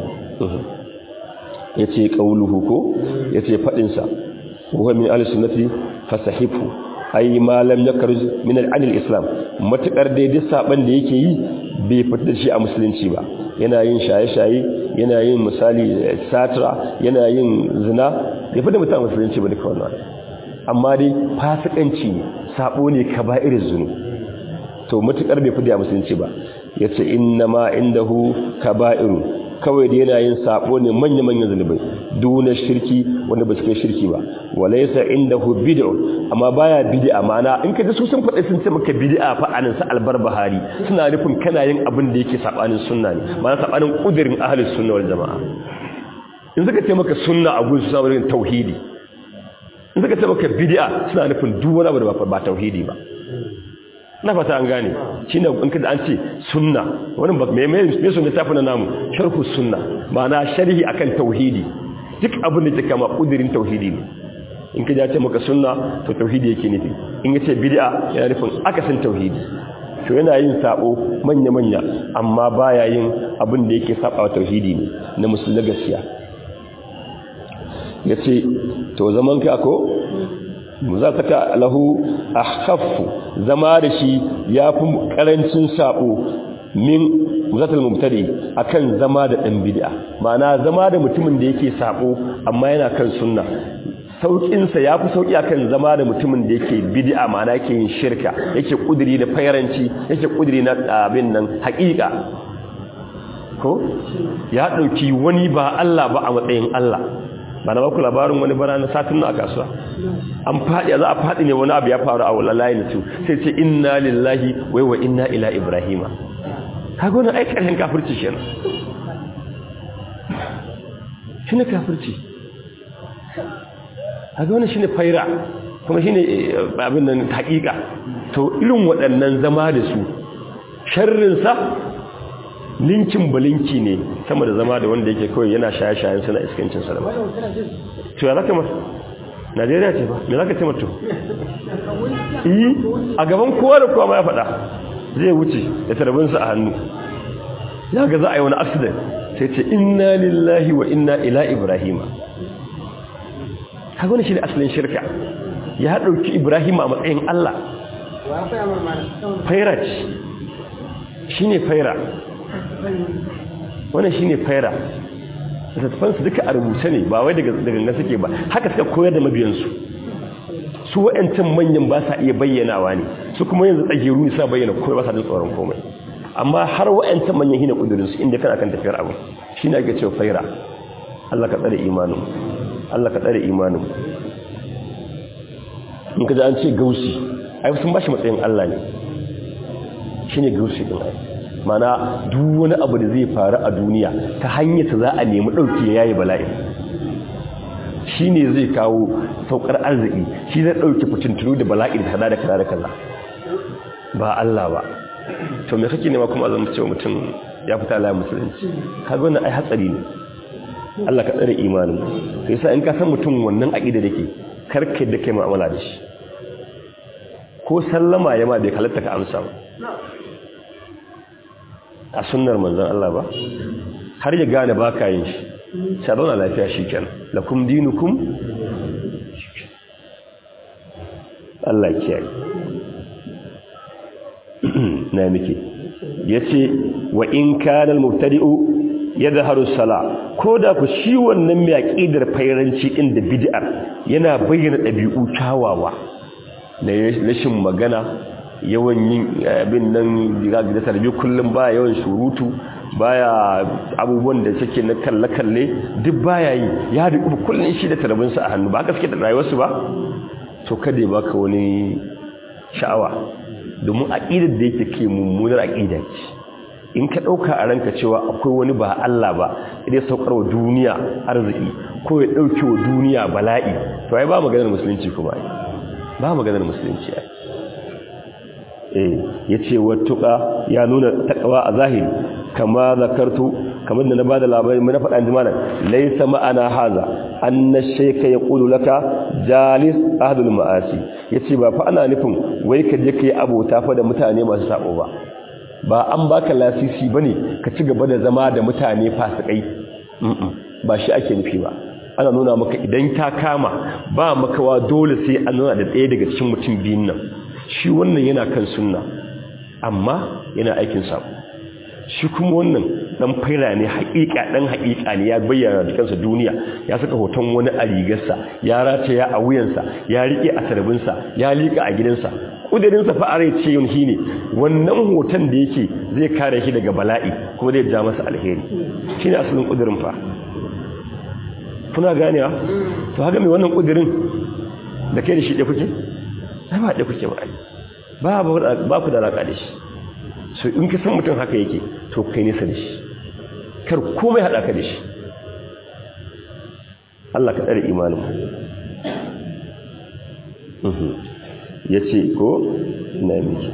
yace qauluhu ko yace fadin sa huwa min al-sunnati fasahifu ai malam ya karji min al'adil islam matukar dai duk saban da yake yi bai fita da shi a musulunci ba yana yin shaye-shaye yana yin misali satra yana yin zina bai fita mutum a musulunci ba duka wannan amma dai fasikanci ne sabo ne kaba'ir zunu to matukar bai fita a musulunci ba yace inna ma indahu kaba'iru kawai da yana yin sabo ne manya-manyan zunubai duna shirki wanda ba su kai shirki ba walaysa indahu bid'u amma baya bid'a ma'ana in ka ji su sun faɗi sun ce maka bid'a fa anan sa albarbahari suna nufin kana yin abin da yake sabanin sunna ne ma'ana sabanin kudirin ahlus sunna wal jamaa in suka ce maka sunna a gurin suna wurin tauhidi in suka ce maka bid'a suna nufin duk wani abu da ba tauhidi ba na fata an gane shi ne in kada an ce sunna wani ba mai mai sun littafi na namu sharhu sunna ma'ana sharhi akan tauhidi duk abin da ke kama kudirin tauhidi ne in ka ce maka sunna to tauhidi yake nufi in ya ce bid'a yana nufin akasin tauhidi to yana yin sabo manya-manya amma baya yin abin da yake saba tauhidi ne na musulmi gaskiya ya ce to zaman ka ko muzataka lahu akhaffu zama da shi yafi karancin sabo min muzatal mubtadi akan zama da dan bid'a ma'ana zama da mutumin da yake sabo amma yana kan sunna saukin sa yafi sauki akan zama da mutumin da yake bid'a ma'ana yake yin shirka yake kudiri da fayaranci yake kudiri na abin nan haƙiƙa ko ya dauki wani ba Allah ba a matsayin Allah ba na baku labarin wani bara na satin na a kasuwa an faɗi za a faɗi ne wani abu ya faru a wallahi na su sai ce inna lillahi wai wa inna ila ibrahima kaga wani ai ƙarshen kafirci kenan shi ne kafirci kaga wani shi ne faira kuma shi ne abin nan haƙiƙa to irin waɗannan zama da su sharrinsa linkin balinki ne sama da zama da wanda yake kawai yana shaye-shayen suna iskancin salama to ya zaka masa najeriya ce ba me zaka ce mato yi a gaban kowa da kowa ma ya faɗa zai wuce da tarabinsa a hannu ya ga za a yi wani accident sai ce inna lillahi wa inna ila ibrahima kaga wani shi ne asalin shirka ya ɗauki ibrahima a matsayin allah faira ce shi ne faira wannan shi ne faira littattafansu duka a rubuce ne ba wai daga ganga suke ba haka suka koyar da mabiyansu su wa'yancan manyan ba sa iya bayyanawa ne su kuma yanzu tsagiru ne sa bayyana komai ba sa jin tsoron komai amma har wa'yancan manyan hina kudurinsu inda kana kan tafiyar abu shi ne ake cewa faira Allah ka tsare imanin Allah ka tsare imanin in ka ji an ce gausi ai sun ba shi matsayin Allah ne shi ne gausi ɗin ai mana duk wani abu da zai faru a duniya ta hanyar ta za a nemi ɗauki ya yayi bala'i shi ne zai kawo saukar arziki shi zai ɗauki fitintunu da bala'i da kaza da kaza da kaza ba Allah ba to me kake nema kuma zama cewa mutum ya fita layin musulunci kaga wannan ai hatsari ne Allah ka tsare imanin sai sa in ka san mutum wannan aqida dake karke da kai mu'amala da shi ko sallama ya ma bai halatta ka amsa ba a sunnar manzon Allah ba har ya gane baka yin shi sai zauna lafiya shikenan lakum dinukum Allah ya kiyaye na miki yace wa in kana al-mubtadi'u yadhharu sala koda ku shi wannan mai aqidar fairanci din da bid'ar yana bayyana dabi'u kyawawa da rashin magana yawan yin abin nan diga da tarbi kullum ba yawan surutu baya abubuwan da suke na kalle kalle duk baya yi ya duk kullun shi da tarbinsa a hannu ba haka suke da rayuwarsu ba to kada ya baka wani sha'awa domin aqidar da yake ke mummunar aqida ce in ka dauka a ranka cewa akwai wani ba Allah ba idan saukar wa duniya arziki ko ya dauke wa duniya bala'i to ai ba maganar musulunci kuma ba maganar musulunci ai eh yace wattuqa ya nuna takawa a zahiri kama zakartu kamar da na bada labari mun faɗa an jimana laysa ma'ana haza anna shayka yaqulu laka jalis ahlul ma'asi yace ba fa ana nufin wai ka je kai abota fa da mutane masu sabo ba ba an baka lasisi bane ka ci gaba da zama da mutane fasikai ba shi ake nufi ba ana nuna maka idan ta kama ba makawa dole sai an nuna da ɗaya daga cikin mutum biyun nan shi wannan yana kan sunna amma yana aikin sabo shi kuma wannan dan faira ne haƙiƙa dan haƙiƙa ne ya bayyana da kansa duniya ya saka hoton wani a rigarsa ya rataya a wuyansa ya rike a tarbinsa ya liƙa a gidansa kudirinsa fa are ce yin shine wannan hoton da yake zai kare shi daga bala'i kuma zai ja masa alheri shine asalin kudirin fa kuna ganewa to haka mai wannan kudirin da kai da shi da kuke ba da kuke ba ba ba ku da alaka da shi so in ka san mutum haka yake to kai nisa da shi kar komai haɗa ka da shi Allah ka tsare imanin ya ce ko na miki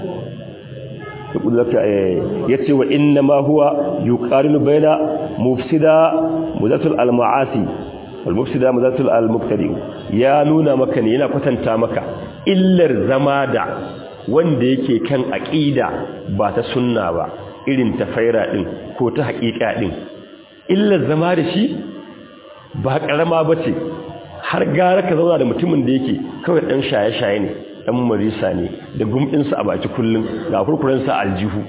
ya ce wa inna ma huwa yi ƙarinu bai da mufsida muzatul al-ma'asi wal-mufsida muzatul al-muktari ya nuna maka ne yana kwatanta maka illar zama da wanda yake kan aƙida ba ta sunna ba irin ta faira ɗin ko ta haƙiƙa ɗin illar zama da shi ba ƙarama ba ce har gara ka zauna da mutumin da yake kawai ɗan shaye-shaye ne ɗan marisa ne da gumɗinsa a baki kullum ga kurkurensa aljihu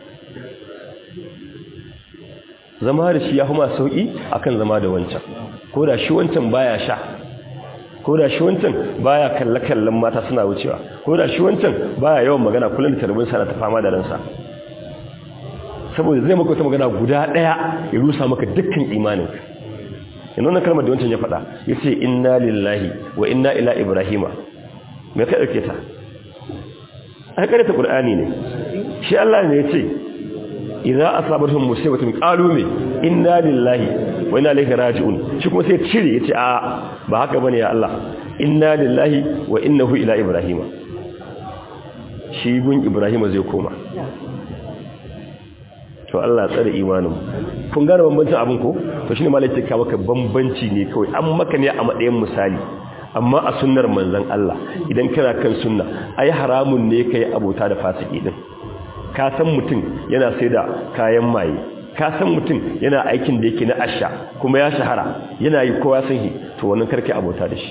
zama da shi ya fi masu sauƙi akan zama da wancan ko da shi wancan baya sha ko da shi wancan baya kalle-kallen mata suna wucewa ko da shi wancan baya yawan magana kullum da tarbin sana ta fama da ransa saboda zai maka wata magana guda daya ya rusa maka dukkan imanin yana wannan kalmar da wancan ya faɗa yace inna lillahi wa inna ila ibrahima me ka dauke ta ai kare ta qur'ani ne shi Allah ne yace idza asabatuhum musibatun qalu me inna lillahi wa inna ilaihi raji'un shi kuma sai cire yace a ba haka bane ya Allah inna lillahi wa innahu ila ibrahima shi gun ibrahima zai koma to Allah tsare imanin kun gane bambancin abin ko to shine malaka ka maka bambanci ne kawai an maka ne a matsayin misali amma a sunnar manzon Allah idan kana kan sunna ai haramun ne kai abota da fasiki din ka san mutum yana sai da kayan maye ka san mutum yana aikin da yake na asha kuma ya shahara yana yi kowa san shi to wannan karkai abota da shi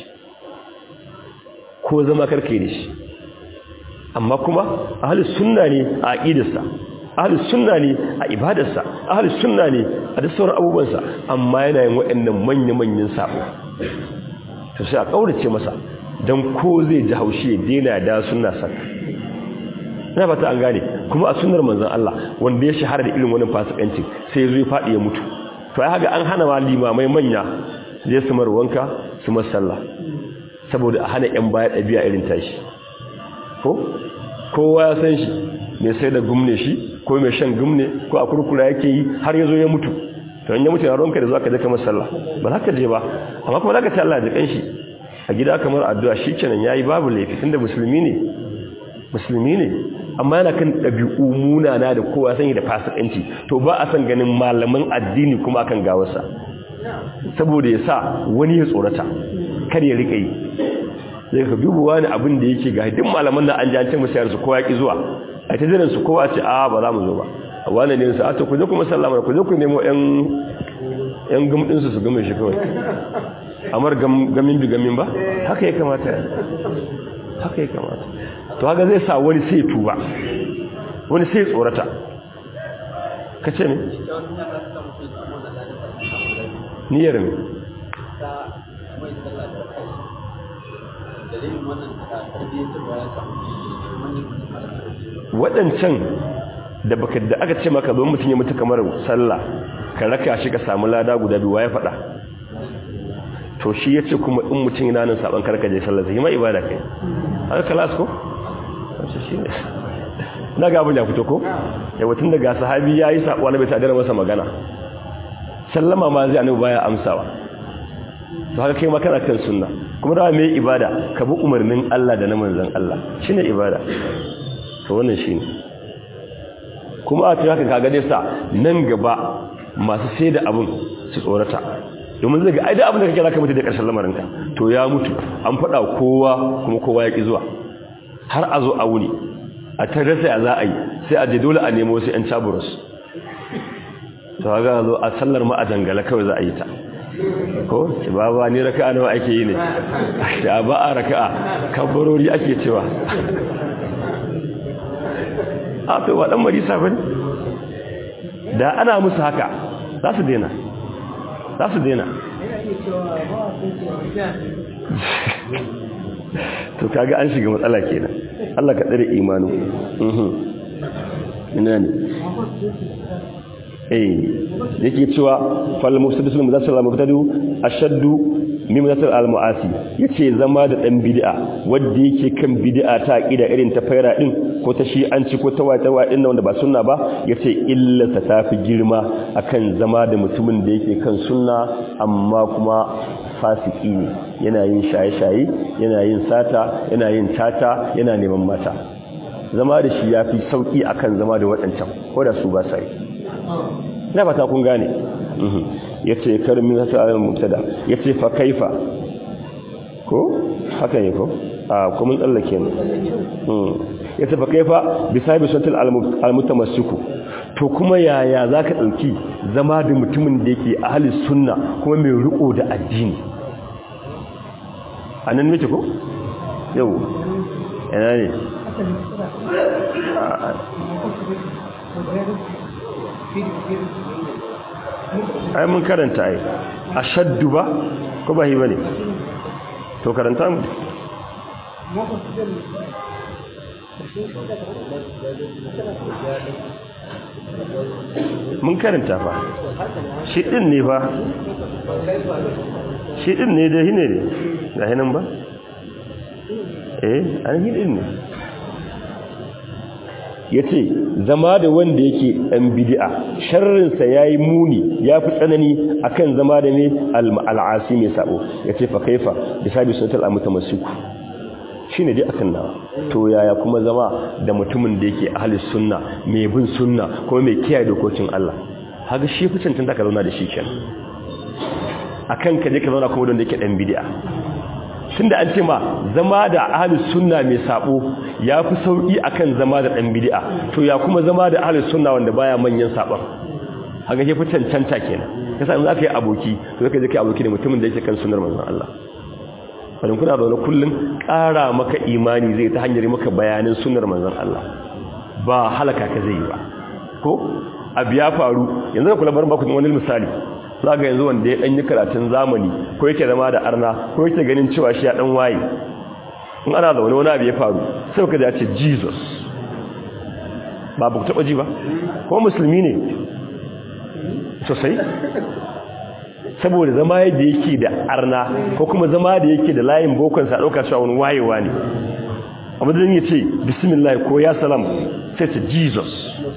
ko zama karkai da shi amma kuma ahlus sunna ne a aqidarsa ahlus sunna ne a ibadarsa ahlus sunna ne a duk sauran abubuwansa amma yana yin waɗannan manya-manyan sabo to sai a kaurace masa dan ko zai ji haushi ya daina da sunna sak ina fata an gane kuma a sunnar manzon Allah wanda ya shahara da irin wannan fasikanci sai ya zo ya fadi ya mutu to ai haka an hana ma limamai manya zai su mar wanka su mar sallah saboda a hana yan baya dabi'a irin tashi ko kowa ya san shi mai sai da gumne shi ko mai shan gumne ko a kurkura yake yi har ya zo ya mutu to in ya mutu na ronka da za ka je kamar sallah ba za ka je ba amma kuma za ka ce Allah da kanshi a gida kamar addu'a shi kenan ya yi babu laifi tunda musulmi ne musulmi ne amma yana kan ɗabi'u munana da kowa sani da fasikanci to ba a san ganin malaman addini kuma akan gawarsa saboda ya sa wani ya tsorata kar ya rika yi zai ka dubu wani abin da yake ga duk malaman nan an ji an ce musu yarsu kowa ki zuwa a ta jiran su kowa ce a ba za mu zo ba a wani ne su a to ku je kuma sallama ku je ku nemo yan yan gumdin su su gume shi kawai amar gamin bi gamin ba haka ya kamata haka ya kamata to haka zai sa wani sai tuba wani sai tsorata ka ce ne niyyar ne waɗancan da baka da aka ce maka don mutum ya mutu kamar sallah ka raka shi ka samu lada guda biyu ya faɗa to shi ya ce kuma in mutum yana nan saban karka je sallah zai ma ibada kai har kalas ko shi ne na ga abin ya fito ko yawa tun daga sahabi ya yi saɓuwa na bai ta masa magana sallama ma zai annabi baya amsawa to haka kai makana kan sunna kuma da mai ibada ka bi umarnin Allah da na manzon Allah shine ibada to wannan shine kuma a cikin haka kaga dai sa nan gaba masu sai da abun su tsorata domin zai ga ai da abin da kake zaka mutu da karshen lamarinka to ya mutu an faɗa kowa kuma kowa ya ki zuwa har a zo a wuni a ta rasa ya za a yi sai a je dole a nemo wasu 'yan caburus to ga zo a sallar ma a dangala kawai za a yi ta ko ba ba ni raka'a nawa ake yi ne da ba a raka'a kabbarori ake cewa a to ba dan marisa bane da ana musu haka za su daina za su daina to kaga an shiga matsala kenan Allah ka tsare imanu ina ne eh yake cewa fal mufsidisul mudassal mubtadu ashaddu min mudassal al muasi yace zama da dan bid'a wanda yake kan bid'a ta aqida irin ta faira din ko ta shi'anci ko ta wata wadin wanda ba sunna ba yace illa ta tafi girma akan zama da mutumin da yake kan sunna amma kuma fasiki ne yana yin shaye-shaye yana yin sata yana yin tata yana neman mata zama da shi yafi sauki akan zama da waɗancan ko da su ba sai na fata kun gane yace karmin hasa ayyul mubtada yace fa kaifa ko haka ne ko a kuma tsallake ne yace fa kaifa bisabi sunnatul almutamassiku to kuma yaya zaka dauki zama da mutumin da yake ahli sunna kuma mai riko da addini anan miki ko yau ina ne ai mun karanta ai ashaddu ba ko ba hi bane to karanta mu mun karanta fa shi din ne fa shi din ne da hine ne ga hinan ba eh an hidin ne ya ce zama da wanda yake ɗan bidi'a sharrinsa ya yi muni ya fi tsanani a kan zama da ne al'asi mai sabo ya ce fa kaifa da sabi sunatar amuta masu shi ne dai akan nawa to yaya kuma zama da mutumin da yake ahalis sunna mai bin sunna kuma mai kiyaye dokokin Allah haka shi fi cancanta ka zauna da shi kenan akan ka je ka zauna kuma don da yake ɗan bidi'a tun da an ce ma zama da ahalus sunna mai sabo ya fi sauƙi akan zama da ɗan bidi'a to ya kuma zama da ahalus sunna wanda baya manyan sabon haka ke fi cancanta kenan yasa in za ka yi aboki to zaka je ka yi aboki da mutumin da yake kan sunnar manzon Allah wani kuna zaune kullum ƙara maka imani zai ta hanyar maka bayanin sunnar manzon Allah ba halaka ka zai yi ba ko abu ya faru yanzu da kula barin baku wani misali za ga yanzu wanda ya ɗanyi karatun zamani ko yake zama da arna ko yake ganin cewa shi ya ɗan waye in ana zaune wani abu ya faru sai ka ce jesus ba ba ku taɓa ji ba ko musulmi ne sosai saboda zama yadda yake da arna ko kuma zama da yake da layin bokonsa ɗauka cewa wani wayewa ne abu da ya ce bismillah ko ya salam sai ce jesus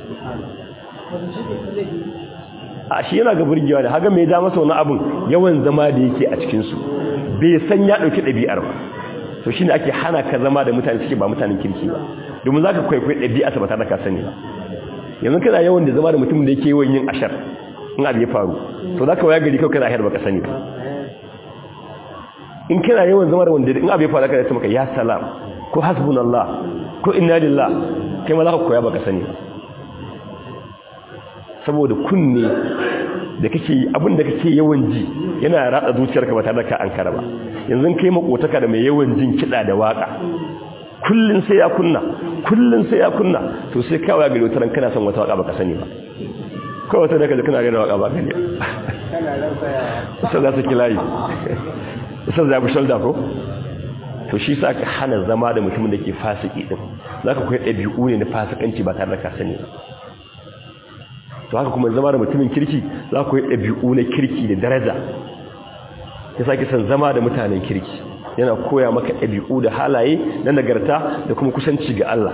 a shi yana ga burgewa da haga mai da masa wani abin yawan zama da yake a cikinsu bai san ya ɗauki ɗabi'ar ba to shi ne ake hana ka zama da mutane suke ba mutanen kirki ba domin za ka kwaikwai ɗabi'a ta ba tare da ka sani ba yanzu kana yawan da zama da mutumin da yake yawan yin ashar in abu ya faru to za ka waya gari kawai kana ashar ba ka sani ba in kana yawan zama da wanda in abu ya faru ka zai maka ya salam ko hasbunallah ko inna lillah kai ma za ka koya ba ka sani ba saboda kunne da kake abin da kake yawan ji yana ratsa zuciyarka ba tare da ka ankara ba yanzu kai makotaka da mai yawan jin kida da waka kullun sai ya kunna kullun sai ya kunna to sai kawai ga gari wata kana son wata waka baka sani ba kawai wata daga kana ga waka ba gani sai za su kilayi sai za ku shalda ko to shi sa ka hana zama da mutumin da ke fasiki din zaka koyi ɗabi'u ne na fasikanci ba tare da ka sani ba to haka kuma zama da mutumin kirki za ku yi ɗabi'u na kirki da daraja ya sake san zama da mutanen kirki yana koya maka ɗabi'u da halaye na nagarta da kuma kusanci ga Allah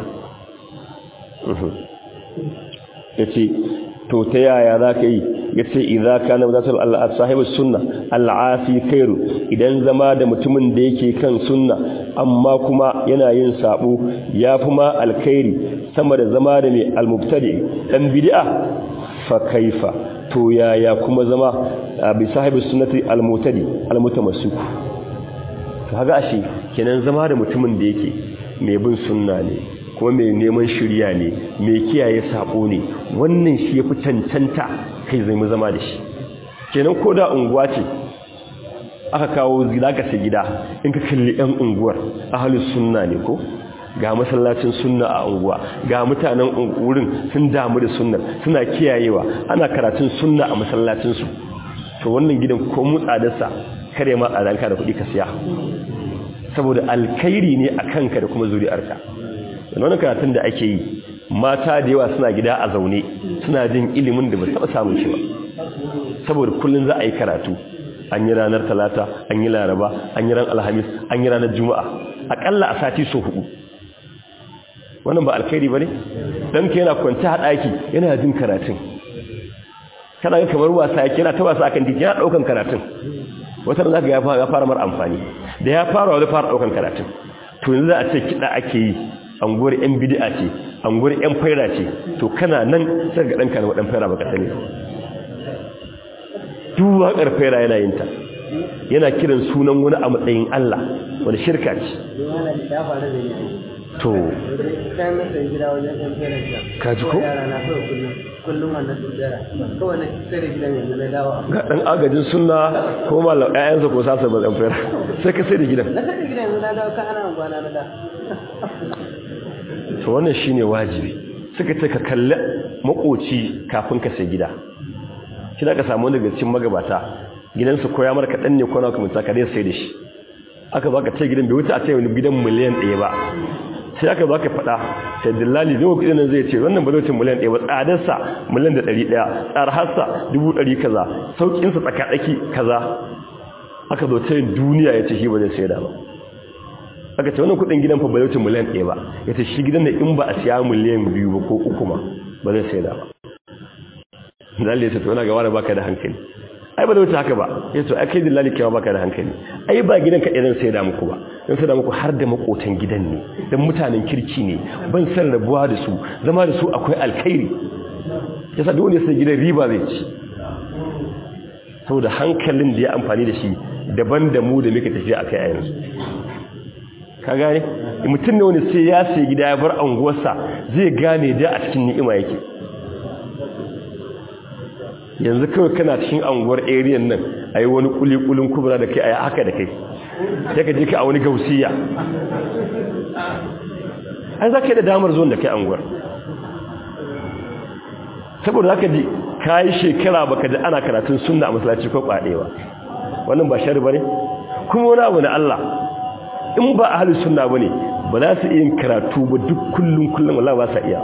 ya ce to ta yaya za ka yi ya ce idza kana zatul Allah sahibus sunna al'afi khairu idan zama da mutumin da yake kan sunna amma kuma yana yin sabo yafi ma alkhairi sama da zama da mai almubtadi dan bid'a fa kaifa to yaya kuma zama bi sahibus sunnati almutadi almutamassik to haga ashe kenan zama da mutumin da yake mai bin sunna ne kuma mai neman shirya ne mai kiyaye sabo ne wannan shi yafi cancanta kai zai mu zama da shi kenan ko da unguwa ce aka kawo gida ka sai gida in ka kalli yan unguwar ahlus sunna ne ko ga masallacin sunna a unguwa ga mutanen wurin sun damu da sunnar suna kiyayewa ana karatun sunna a masallacin su to wannan gidan ko mu tsadarsa kare ma tsadanka da kuɗi ka siya saboda alkhairi ne a kanka da kuma zuri'arka wannan karatun da ake yi mata da yawa suna gida a zaune suna jin ilimin da ba taɓa samun shi ba saboda kullum za a yi karatu an yi ranar talata an yi laraba an yi ran alhamis an yi ranar juma'a aƙalla a sati so hudu wannan ba alkhairi ba ne ɗan ka yana kwanci a ɗaki yana jin karatun kana ga kamar wasa yake yana ta wasa akan titi yana ɗaukan karatun wata da za ka ya fara mara amfani da ya fara wani fara ɗaukan karatun to yanzu za a ce kiɗa ake yi anguwar yan bid'a ce anguwar yan faira ce to kana nan sai ga danka na wadan faira baka sani duk waƙar faira yana yin ta yana kiran sunan wani a matsayin Allah wani shirka ce to ka ji ko ga dan agajin sunna ko mallam ƴaƴansa ko sasa ba zan faira sai ka sai da gidan na sai da gidan yanzu na dawo ka ana gwana na da to wannan shine wajibi suka ce ka kalli makoci kafin ka sai gida shi da ka samu daga cikin magabata gidansu koya mara kaɗan ne kwana kuma ta kare sai da shi aka baka ce gidan bai wuce a ce wani gidan miliyan ɗaya ba sai aka baka faɗa sai dillali zai kuɗi nan zai ce wannan ba zai ce miliyan ɗaya ba tsadarsa miliyan da ɗari ɗaya tsarharsa dubu ɗari kaza sauƙinsa tsakaɗaki kaza aka zo ta duniya ya ce shi ba zai sai da ba aka ce wannan kuɗin gidan fa ba zai ce miliyan ɗaya ba ya ce shi gidan da in ba a siya miliyan biyu ba ko uku ma ba zai sai da ba dillali ya ce to yana gawa da baka da hankali ai ba da wuce haka ba ya to ai kai dillali kewa baka da hankali ai ba gidan ka idan sai da muku ba don sai da muku har da makotan gidan ne dan mutanen kirki ne ban san rabuwa da su zama da su akwai alkhairi yasa dole sai gidan riba zai ci saboda hankalin da ya amfani da shi daban da mu da muke tafiya akai a yanzu ka gane mutum ne wani sai ya sai gida ya bar anguwarsa zai gane da a cikin ni'ima yake yanzu kawai kana cikin anguwar area nan a yi wani kulikulin kubra da kai a yi haka da kai ya ka je ka a wani gausiya an za ka yi da damar zuwan da kai anguwar saboda za ka ji ka yi shekara baka da ana karatun sunna a masalaci ko kwaɗewa wannan ba shari ba ne kuma wani abu na Allah in ba a halin sunna ba ne ba za su iya karatu ba duk kullum kullum Allah ba sa iya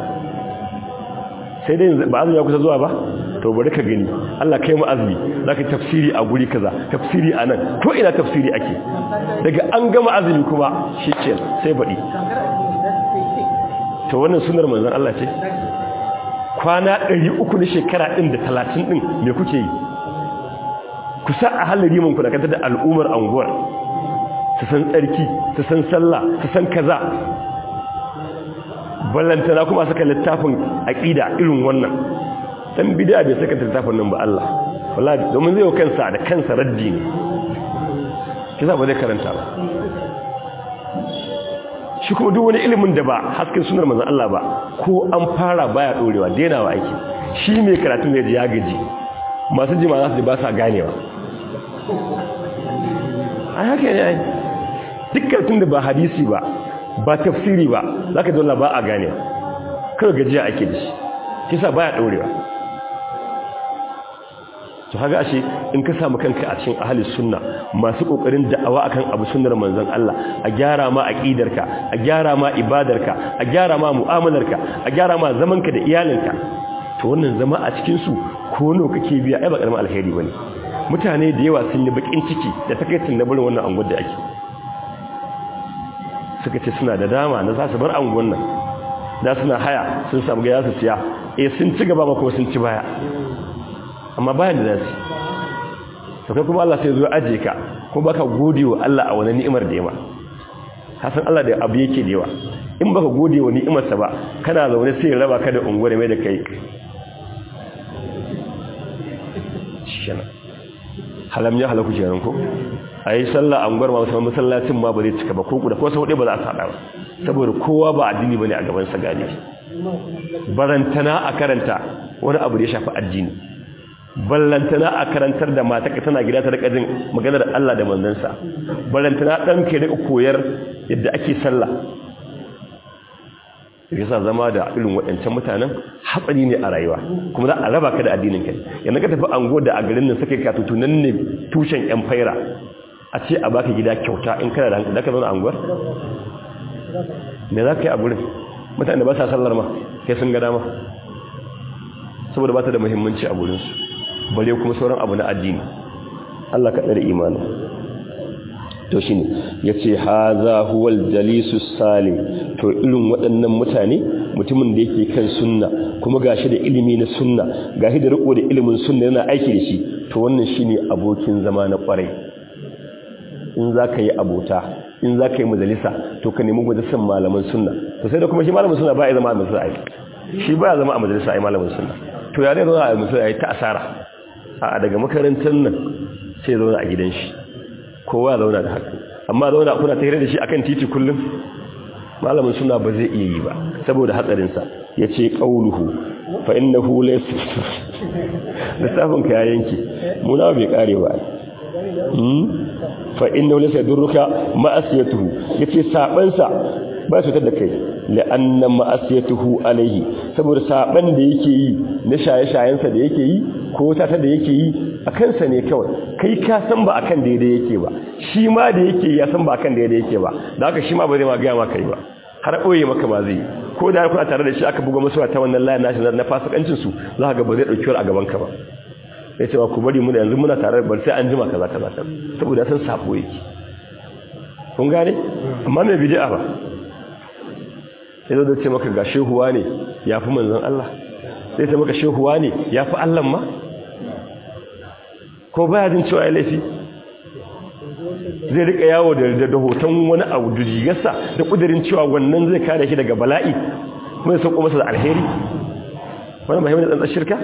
sai dai ba azumi ya kusa zuwa ba to bari ka gani Allah kai mu azumi zaka tafsiri a guri kaza tafsiri a nan ko ina tafsiri ake daga an gama azumi kuma shike sai baɗi to wannan sunar manzon Allah ce kwana 300 na shekara din da 30 din me kuke yi kusa a halari mun ku da kanta da al'umar anguwar su san tsarki su san sallah su san kaza ballantana kuma saka littafin aqida irin wannan dan bid'a bai saka littafin nan ba Allah wallahi domin zai kansa da kansa raddi ne kisa ba zai karanta ba shi kuma duk wani ilimin da ba hasken sunar manzon Allah ba ko an fara baya dorewa denawa ake shi mai karatu ne da ya gaji masu jima za su ba sa ganewa ai haka ne ai dukkan da ba hadisi ba ba tafsiri ba za ka dole ba a gane kawai gajiya ake da shi kisa baya ɗorewa to haga ashe in ka samu kanka a cikin ahalin sunna masu kokarin da'awa akan abu sunnar manzon Allah a gyara ma aqidarka a gyara ma ibadarka a gyara ma mu'amalarka a gyara ma zamanka da iyalinka to wannan zama a cikin su ko no kake biya ai ba karamin alheri bane mutane da yawa sun yi bakin ciki da takaicin na barin wannan anguwar da ake suka ce suna da dama na za su bar anguwan nan da suna haya sun samu gaya su siya eh sun ci gaba ba kuma sun ci baya amma bayan da zasu to kai kuma Allah sai zo aje ka kuma baka gode wa Allah a wani ni'imar da yama hasan Allah da abu yake da yawa in baka gode wa ni'imar sa ba kana zaune sai raba ka da unguwar mai da kai shana halam ya halaku kenan ko ayi sallah unguwar ma musamman masallacin ma ba zai cika ba ko da ko sau ba za a sada ba saboda kowa ba addini bane a gaban sa gani barantana a karanta wani abu da ya shafi addini ballantana a karantar da mata ka tana gida ta rika jin maganar Allah da manzansa ballantana dan ke rika koyar yadda ake sallah yasa zama da irin waɗancan mutanen hatsari ne a rayuwa kuma za a raba ka da addinin ka yanzu ka tafi ango da a garin nan suka ka tutu nan ne tushen yan faira a ce a baka gida kyauta in kana da hankali da ka zauna anguwar me za ka yi a gurin mutane ba sa sallar ma kai sun ga dama saboda ba ta da muhimmanci a gurinsu bare kuma sauran abu na addini Allah ka tsare imanin to shine yace haza huwal jalisus salim to irin waɗannan mutane mutumin da yake kan sunna kuma gashi da ilimi na sunna gashi da riko da ilimin sunna yana aiki da shi to wannan shine abokin zama na kwarai in zaka yi abota in zaka yi majalisa to ka nemi majalisan malaman sunna to sai da kuma shi malamin sunna ba ya zama a majalisa ai shi ba ya zama a majalisa ai malamin sunna to ya ne zo a majalisa ai ta asara a daga makarantar nan sai zauna a gidan shi kowa zauna da haka amma zauna kuna tare da shi akan titi kullum malamin suna ba zai iya yi ba saboda hatsarinsa ya ce ƙauluhu fa innahu laysa lissafin ka ya yanke muna bai kare ba fa innahu laysa durruka ma'asiyatuhu yace sabansa ba su da kai la'anna ma'asiyatuhu alaihi saboda saban da yake yi na shaye-shayensa da yake yi ko tata da yake yi a kansa ne kawai kai ka san ba akan daidai yake ba shi ma da yake ya san ba akan daidai yake ba da haka shi ma ba zai ma gaya maka yi ba har ɓoye maka ma zai ko da kuna tare da shi aka buga masu ta wannan layin nashi na fasikancin su za ka ga ba zai dauki a gaban ka ba sai cewa ku bari mu da yanzu muna tare bar sai an jima kaza kaza saboda san sabo yake kun gane amma mai bid'a ba sai zo da ce maka ga shehuwa ne yafi manzon Allah sai ta maka shehuwa ne yafi Allah ma ko baya jin cewa ya laifi zai rika yawo da da hoton wani abu da jigarsa da kudirin cewa wannan zai kare shi daga bala'i kuma ya sauko masa da alheri wannan ba da tsantsan shirka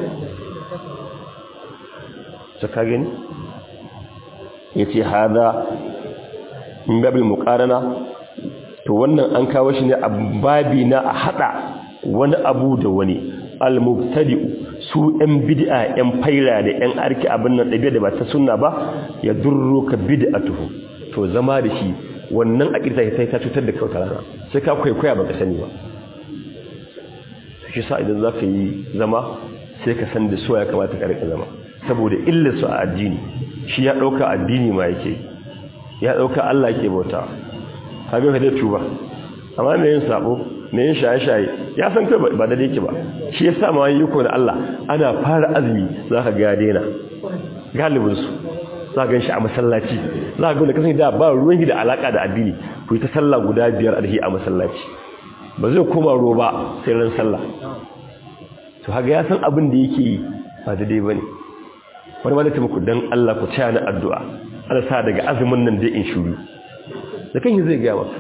ta ka gani ya ce hada in babil muƙarana to wannan an kawo shi ne a babi na a haɗa wani abu da wani al-mubtadi'u su ɗan bid'a ɗan faira da ɗan arki abin nan ɗabi'a da ba ta sunna ba ya durro ka bid'atuhu to zama da shi wannan aqida sai ta cutar da kai wata rana sai ka kwaikwaya baka sani ba shi sa idan zaka yi zama sai ka san da so ya kamata ka rika zama saboda illar su a addini shi ya dauka addini ma yake ya dauka Allah yake bauta kaga ka da tuba amma me yin sabo me yin shaye-shaye ya san kai ba da yake ba shi yasa ma yi ko da Allah ana fara azumi zaka ga daina galibin su za ga shi a masallaci za ga wanda kasan da ba ruwan da alaka da addini ku yi ta sallah guda biyar alhi a masallaci ba zai koma roba sai ran sallah to haga ya san abin da yake yi ba daidai bane wani ma da muku dan Allah ku taya ni addu'a Allah sa daga azumin nan dai in shuru da kan zai ga maka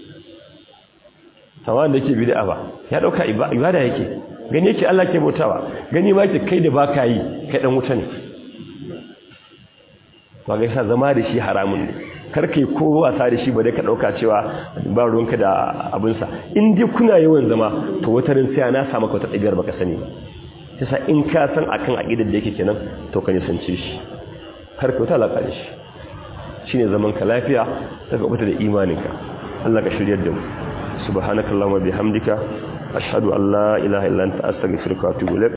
sama da yake bid'a ba ya dauka ibada yake gani yake Allah ke bautawa gani ma yake kai da baka yi kai dan wuta ne to ga yasa zama da shi haramun ne kar kai ko wasa da shi ba dai ka dauka cewa ba ruwanka da abin sa in dai kuna yawan zama to wata ran sai na samu ka wata ɗabi'ar baka sani ba yasa in ka san akan aqidar da yake kenan to ka nisance shi kar ka wata alaka da shi shine zaman ka lafiya daga kubuta da imaninka Allah ka shiryar da mu subhanakallahumma bihamdika ashhadu an la ilaha illa anta astaghfiruka wa atubu ilaik